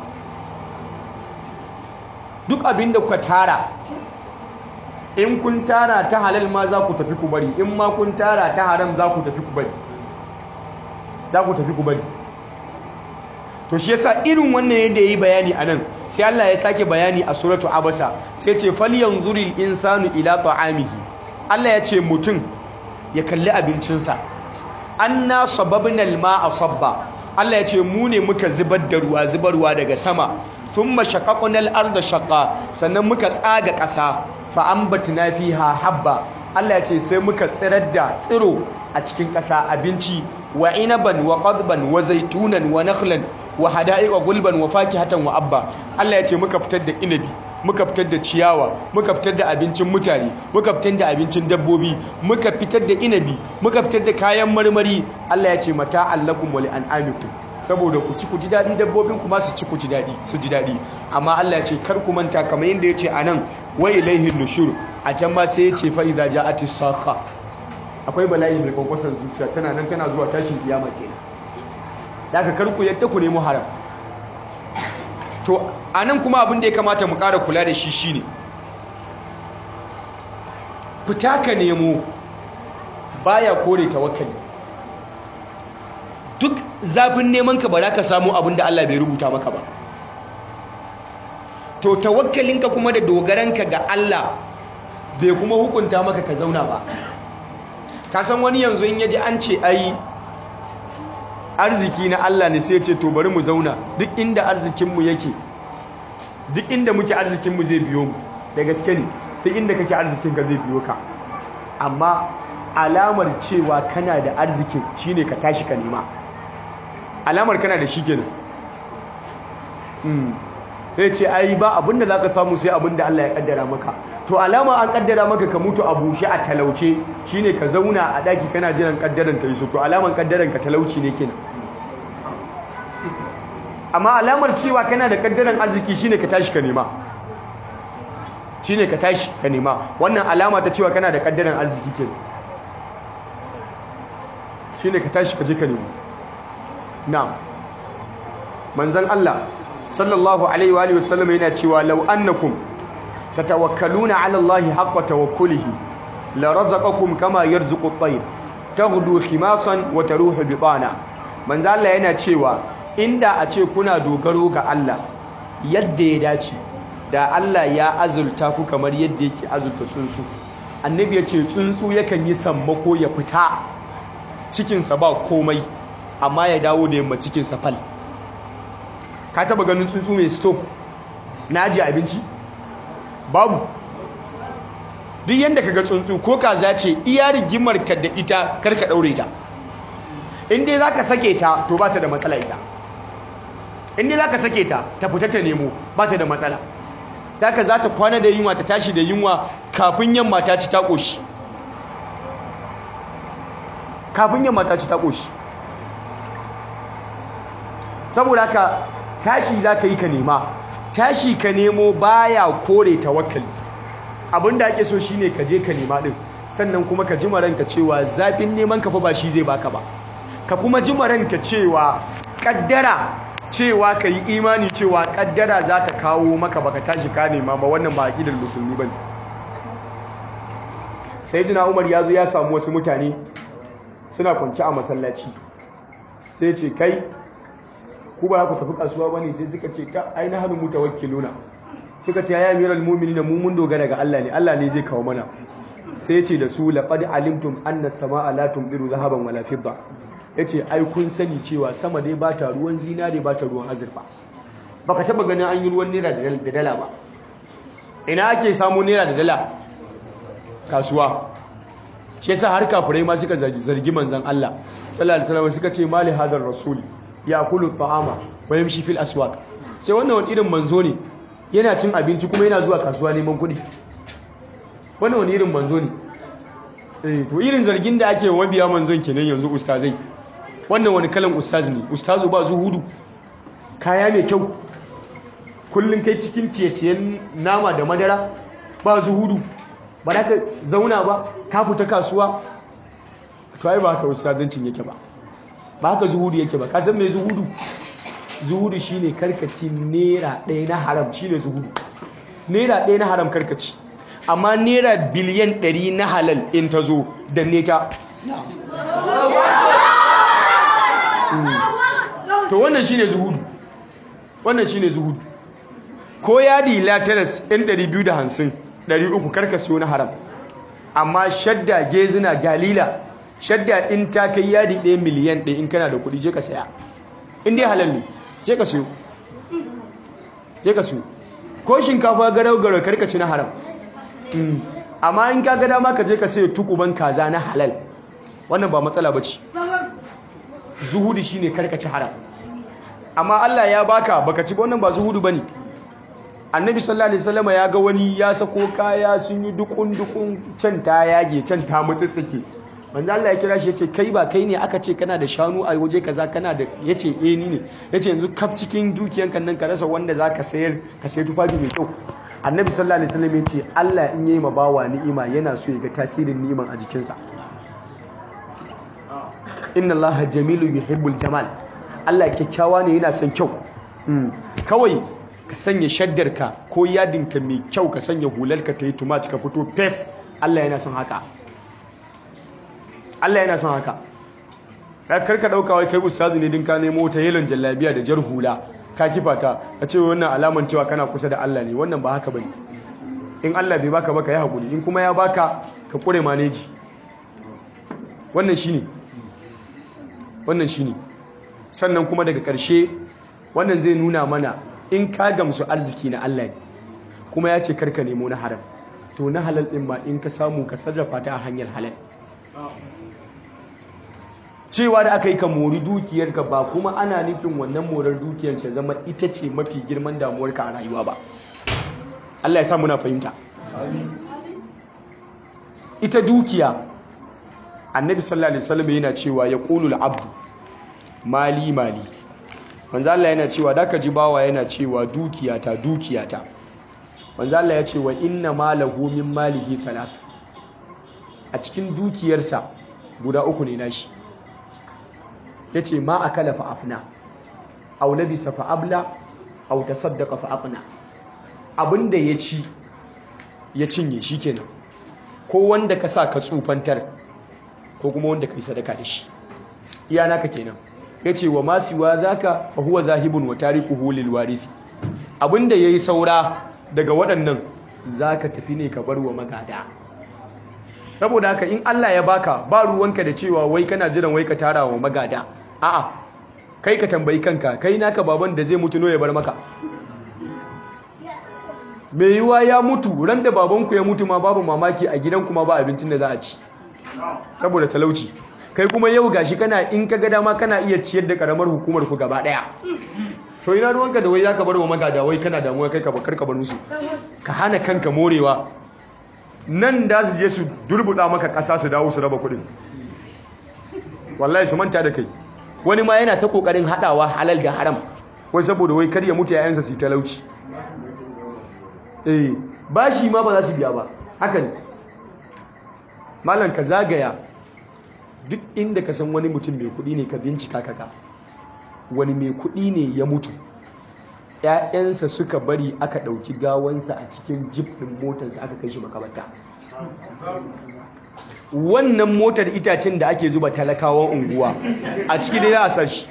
duk abin da kuka tara in kun tara ta halal ma za ku tafi ku bari in ma kun tara ta haram za ku tafi ku bari za ku tafi ku bari to shi yasa irin wannan yadda yayi bayani anan sai Allah ya sake bayani a suratu abasa sai ce falyanzuril insanu ila ta'amihi Allah ya ce mutum ya kalli abincinsa anna sababnal ma'a sabba Allah ya ce mu ne muka zubar da ruwa zubarwa daga sama thumma shaqaqnal arda shaqqa sannan muka tsaga ƙasa fa ambatna fiha habba Allah ya ce sai muka tsirar da tsiro a cikin ƙasa abinci wa inaban wa qadban wa zaitunan wa nakhlan wa hada'iqa gulban wa fakihatan wa abba Allah ya ce muka fitar da inabi muka fitar da ciyawa muka fitar da abincin mutane muka fitar da abincin dabbobi muka fitar da inabi muka fitar da kayan marmari Allah ya ce mata allakum wa li'anamikum saboda ku ci ku ji dadi dabbobin ku ma su ci ku ji dadi su ji dadi amma Allah ya ce kar ku manta kamar yanda ya ce anan wa ilaihi nushur a can ma sai ya ce fa idza ja'atis sakha akwai bala'i mai kwankwasan zuciya tana nan tana zuwa tashin kiyama kenan da aka karku yadda ku nemo haram to a nan kuma abin da ya kamata mu ƙara kula da shi shine fita ka nemo baya kore tawakkali duk zafin neman ka ba za ka samu abin da Allah bai rubuta maka ba to tawakkalinka kuma da dogaranka ga Allah bai kuma hukunta maka ka zauna ba ka san wani yanzu in yaji an ce ai arziki na Allah ne sai ce to bari mu zauna duk inda arzikinmu yake duk inda muke arzikinmu zai biyo mu da gaske ne duk inda kake arzikin ka zai biyo ka amma alamar cewa kana da arzikin shine ka tashi ka nema alamar kana da shi kenan sai ce ai ba abinda zaka samu sai abinda Allah ya kaddara maka to alama an kaddara maka ka mutu a bushe a talauce shine ka zauna a daki kana jiran kaddaran ta iso to alaman kaddaran ka talauci ne kenan amma alamar cewa kana da kaddaran arziki shine ka tashi ka nema shine ka tashi ka nema wannan alama ta cewa kana da kaddaran arziki kenan shine ka tashi ka je ka nemo na'am manzon Allah sallallahu alaihi wa alihi wasallam yana cewa law annakum tatawakkaluna ala allahi haqqa tawakkulihi la razaqakum kama yarzuqu at-tayr taghdu khimasan wa taruhu bitana manzo Allah yana cewa inda a ce kuna dogaro ga Allah yadda ya dace da Allah ya azulta ku kamar yadda yake azulta tsuntsu annabi ya ce tsuntsu yakan yi sammako ya fita cikinsa ba komai amma ya dawo da yamma cikinsa fal ka taba ganin tsuntsu mai sto na ajiye abinci babu duk yadda ka ga tsuntsu ko kaza ce iya rigimar ka da ita karka daure ta inda za ka sake ta to ba ta da matsala ita inda za ka sake ta ta fita ta nemo ba ta da matsala daga za ta kwana da yunwa ta tashi da yunwa kafin yamma ta ci ta ƙoshi kafin yamma ta ci ta ƙoshi saboda haka tashi za ka yi ka nema tashi ka nemo baya kore tawakkali abinda ake so shine ka je ka nema din sannan kuma ka ji ranka cewa zafin neman ka fa ba shi zai baka ba ka kuma ji ranka cewa kaddara cewa ka yi imani cewa kaddara za ta kawo maka baka tashi ka nema ba wannan ba aqidar musulmi bane sayyidina Umar ya zo ya samu wasu mutane suna kwance a masallaci sai ce kai ku ba ku tafi kasuwa bane sai suka ce ka aina hanu mutawakkiluna suka ce ya amiral mu'minina mu mun dogara ga Allah ne Allah ne zai kawo mana sai ce da su laqad alimtum anna samaa la tumdiru zahaban wala fidda yace ai kun sani cewa sama dai ba ta ruwan zinare ba ta ruwan azurfa baka taba ganin an yi ruwan naira da dala ba ina ake samu naira da dala kasuwa shi yasa har kafirai ma suka zargi manzon Allah sallallahu alaihi wasallam suka ce mali hadar rasul yakulu ta'ama wa yamshi fil aswaq sai wannan wani irin manzo ne yana cin abinci kuma yana zuwa kasuwa neman kuɗi wannan wani irin manzo ne eh to irin zargin da ake wabiya manzon kenan yanzu ustazai wannan wani kalan ustaz ne ustazu ba zuhudu kaya mai kyau kullun kai cikin ciye-ciyen nama da madara ba zuhudu ba da ka zauna ba ka fita kasuwa to ai ba haka ustazancin yake ba ba haka zuhudu yake ba ka san me zuhudu zuhudu shine karkaci naira ɗaya na haram shine zuhudu naira ɗaya na haram karkaci amma naira biliyan ɗari na halal in ta zo da neta to wannan shine zuhudu wannan shine zuhudu ko yadi lateras ɗin 250 300 karkasiyo na haram amma shadda gezina galila shadda in ta kai yadi ɗaya miliyan ɗaya in kana da kuɗi je ka saya in dai halal ne je ka siyo je ka siyo ko shinkafa garau garau karkaci na haram amma in ka ga dama ka je ka sayo tukuban kaza na halal wannan ba matsala ba ce zuhudu shine karkaci haram amma Allah ya baka baka ci wannan ba zuhudu bane annabi sallallahu alaihi wasallam ya ga wani ya sako kaya sun yi dukun dukun can ta yage can ta mutsitsike manzo Allah ya kira shi yace kai ba kai ne aka ce kana da shanu a waje kaza kana da yace eh ni ne yace yanzu kaf cikin dukiyanka nan ka rasa wanda zaka sayar ka sayi tufafi mai kyau annabi sallallahu alaihi wasallam yace Allah in yayi ma bawa ni'ima yana so ya ga tasirin ni'iman a jikinsa inna Allah jamilun yuhibbul jamal Allah kyakkyawa ne yana son kyau kawai ka sanya shaddarka ko yadinka mai kyau ka sanya hularka ta yi tumat ka fito fes Allah yana son haka Allah yana son haka karka dauka wai kai ustazu ne din ka nemo ta yelon jallabiya da jar hula ka kifa ta a ce wannan alaman cewa kana kusa da Allah ne wannan ba haka bane in Allah bai baka baka yi hakuri in kuma ya baka ka kure maneji wannan shine wannan shine sannan kuma daga ƙarshe wannan zai nuna mana in ka gamsu arziki na Allah ne kuma ya ce karka nemo na haram to na halal din ma in ka samu ka sarrafa ta a hanyar halal cewa da aka yi ka mori dukiyarka ba kuma ana nufin wannan morar dukiyar ta zama ita ce mafi girman damuwarka a rayuwa ba Allah ya sa muna fahimta ita dukiya annabi sallallahu alaihi wasallam yana cewa ya qulul abdu mali mali manzo Allah yana cewa da ka ji bawa yana cewa dukiyata dukiyata manzo Allah ya ce wa inna malahu min malihi thalath a cikin dukiyarsa guda uku ne nashi yace ma akala fa afna aw labisa fa abla aw tasaddaqa fa aqna abinda ya ci ya cinye shikenan ko wanda ka sa ka tsufantar ko kuma wanda ka yi sadaka da shi iya naka kenan yace wa masiwa zaka fa huwa zahibun wa tarikuhu lil warithi abinda yayi saura daga waɗannan zaka tafi ne ka bar wa magada saboda haka in Allah ya baka ba ruwanka da cewa wai kana jiran wai ka tara wa magada a'a kai ka tambayi kanka kai naka baban da zai mutu no ya bar maka mai yiwa ya mutu ran da babanku ya mutu ma babu mamaki a gidanku ma ba abincin da za a ci saboda talauci kai kuma yau gashi kana in ka ga dama kana iya ciyar da karamar hukumar ku gaba daya to ina ruwanka da wai zaka bar wa magada wai kana damuwa kai ka bakar ka bar musu ka hana kanka morewa nan da su je su durbuda maka kasa su dawo su raba kudin wallahi su manta da kai wani ma yana ta kokarin hadawa halal da haram wai saboda wai kar ya mutu yayansa su talauci eh bashi ma ba za su biya ba haka ne malam ka zagaya duk inda ka san wani mutum mai kudi ne ka bincika kaka wani mai kudi ne ya mutu ‘ya'yansa suka bari aka ɗauki gawansa a cikin jip ɗin motarsa aka kai shi makabarta wannan motar itacen da ake zuba talakawan unguwa a ciki ne za a sashi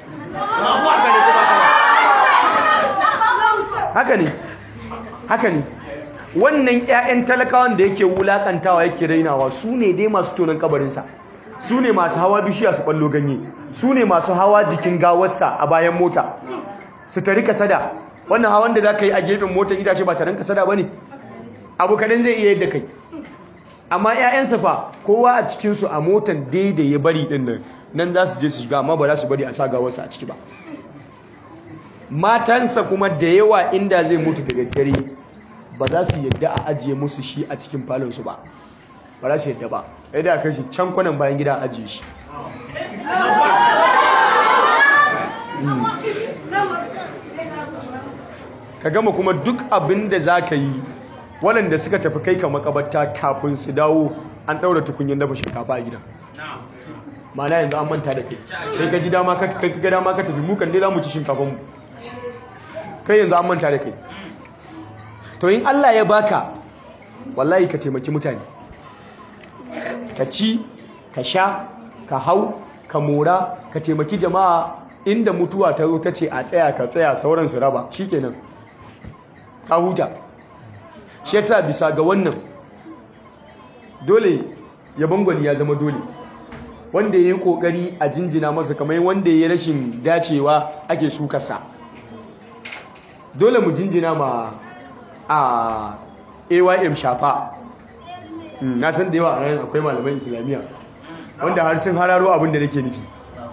haka ne haka ne wannan 'ya'yan talakawan da yake wulakantawa yake rainawa su ne dai masu tonon kabarinsa su ne masu hawa bishiya su ballo ganye su ne masu hawa jikin gawarsa a bayan mota su tari kasada wannan hawan da za ka yi a gefen motar itace ba taron kasada ba ne abu kadan zai iya yadda kai amma 'ya'yansa fa kowa a cikinsu a motar daidai ya bari ɗin nan nan za su je su shiga amma ba za su bari a sa gawarsa a ciki ba matansa kuma da yawa inda zai mutu da daddare ba za su yadda a ajiye musu shi a cikin falonsu ba ba za su yadda ba yadda a kai shi can kwanan bayan gida a ajiye shi ka gama kuma duk abin da za ka yi waɗanda suka tafi kai ka makabarta kafin su dawo an ɗaura tukunyin dafa shinkafa a gidan mana yanzu an manta da kai kai ka ji dama ka ga dama ka tafi mukan dai za mu ci shinkafan mu kai yanzu an manta da kai to in Allah ya baka wallahi ka taimaki mutane ka ci ka sha ka hau ka mora ka taimaki jama'a inda mutuwa ta zo ta ce a tsaya ka tsaya sauran su raba shikenan ka huta shi yasa bisa ga wannan dole yabon gwani ya zama dole wanda ya yi kokari a jinjina masa kamar wanda ya yi rashin dacewa ake sukarsa dole mu jinjina ma a aym shafa na san da yawa a ranar akwai malaman islamiyya wanda har sun hararo abin da nake nufi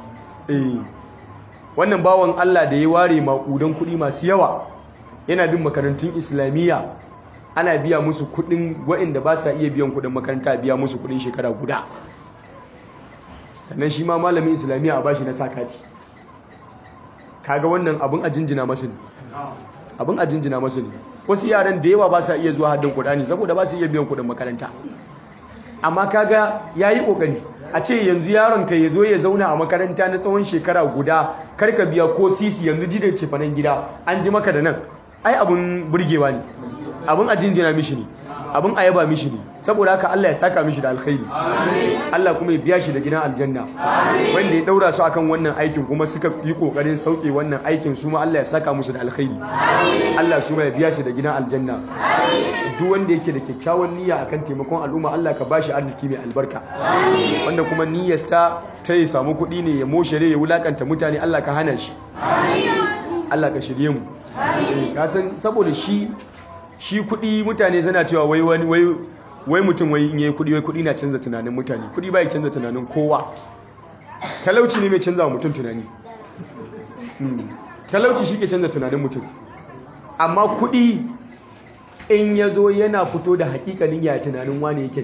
wannan bawan allah da ya ware makudan kuɗi masu yawa yana bin makarantun islamiyya ana biya musu kuɗin waɗanda ba sa iya biyan kuɗin makaranta biya musu kuɗin shekara guda sannan shi ma malamin islamiyya a bashi na sakati kaga wannan abin a jinjina masu ne abin a jinjina masu ne wasu yaran da yawa ba sa iya zuwa haddin kudani saboda ba su iya biyan kudin makaranta amma kaga ya yi kokari a ce yanzu yaron ka ya zo ya zauna a makaranta na tsawon shekara guda karka biya ko sisi yanzu ji da cefanen gida an ji maka da nan ai abin burgewa ne abin a jinjina mishi ne abin a yaba mishi ne saboda haka Allah ya saka mishi da alkhairi Allah kuma ya biya shi da gidan aljanna wanda ya daura su akan wannan aikin kuma suka yi kokarin sauke wannan aikin su ma Allah ya saka musu da alkhairi Allah su ma ya biya shi da gidan aljanna duk wanda yake da kyakkyawan niyya akan taimakon al'umma Allah ka bashi arziki mai albarka wanda kuma niyyarsa ta ya samu kuɗi ne ya moshere ya wulakanta mutane Allah ka hana shi Allah ka shirye mu ka san saboda shi shi kuɗi mutane suna cewa wai wani wai wai mutum wai in yayi kuɗi wai kuɗi na canza tunanin mutane kuɗi bai canza tunanin kowa talauci ne mai canza wa mutum tunani talauci shi ke canza tunanin mutum amma kuɗi in ya zo yana fito da hakikalin ya tunanin wane yake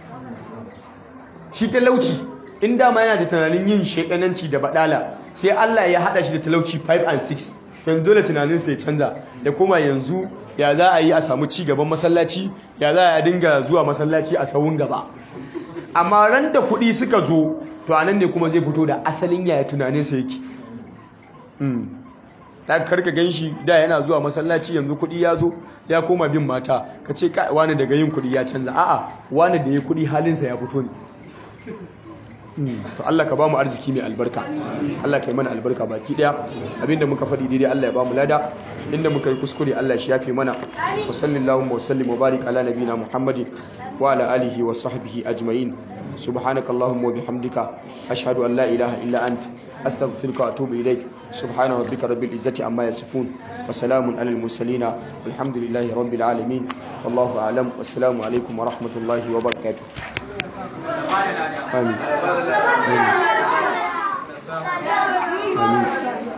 shi talauci in dama yana da tunanin yin shekananci da badala sai Allah ya hada shi da talauci 5 and 6 yanzu dole tunaninsa ya canza ya koma yanzu ya za a yi a samu ci gaban masallaci ya za a dinga zuwa masallaci a sawun gaba amma ran da kuɗi suka zo to anan ne kuma zai fito da asalin yaya tunaninsa yake ta karka gan shi da yana zuwa masallaci yanzu kuɗi ya zo ya koma bin mata ka ce wani daga yin kuɗi ya canza a'a wani da ya kuɗi halinsa ya fito ne to Allah ka ba mu arziki mai albarka Allah ka yi mana albarka baki daya abinda muka faɗi daidai Allah ya ba mu lada inda muka yi kuskure Allah shi yafe mana wa sallallahu wa sallim wa barik ala nabina Muhammadin wa ala alihi wa sahbihi ajma'in subhanakallahumma wa bihamdika ashhadu an la ilaha illa ant astaghfiruka wa atubu ilaik subhana rabbika rabbil izzati amma yasifun wa salamun alal mursalin walhamdulillahi rabbil alamin wallahu a'lam wassalamu alaikum wa rahmatullahi wa barakatuh آمين آمين آمين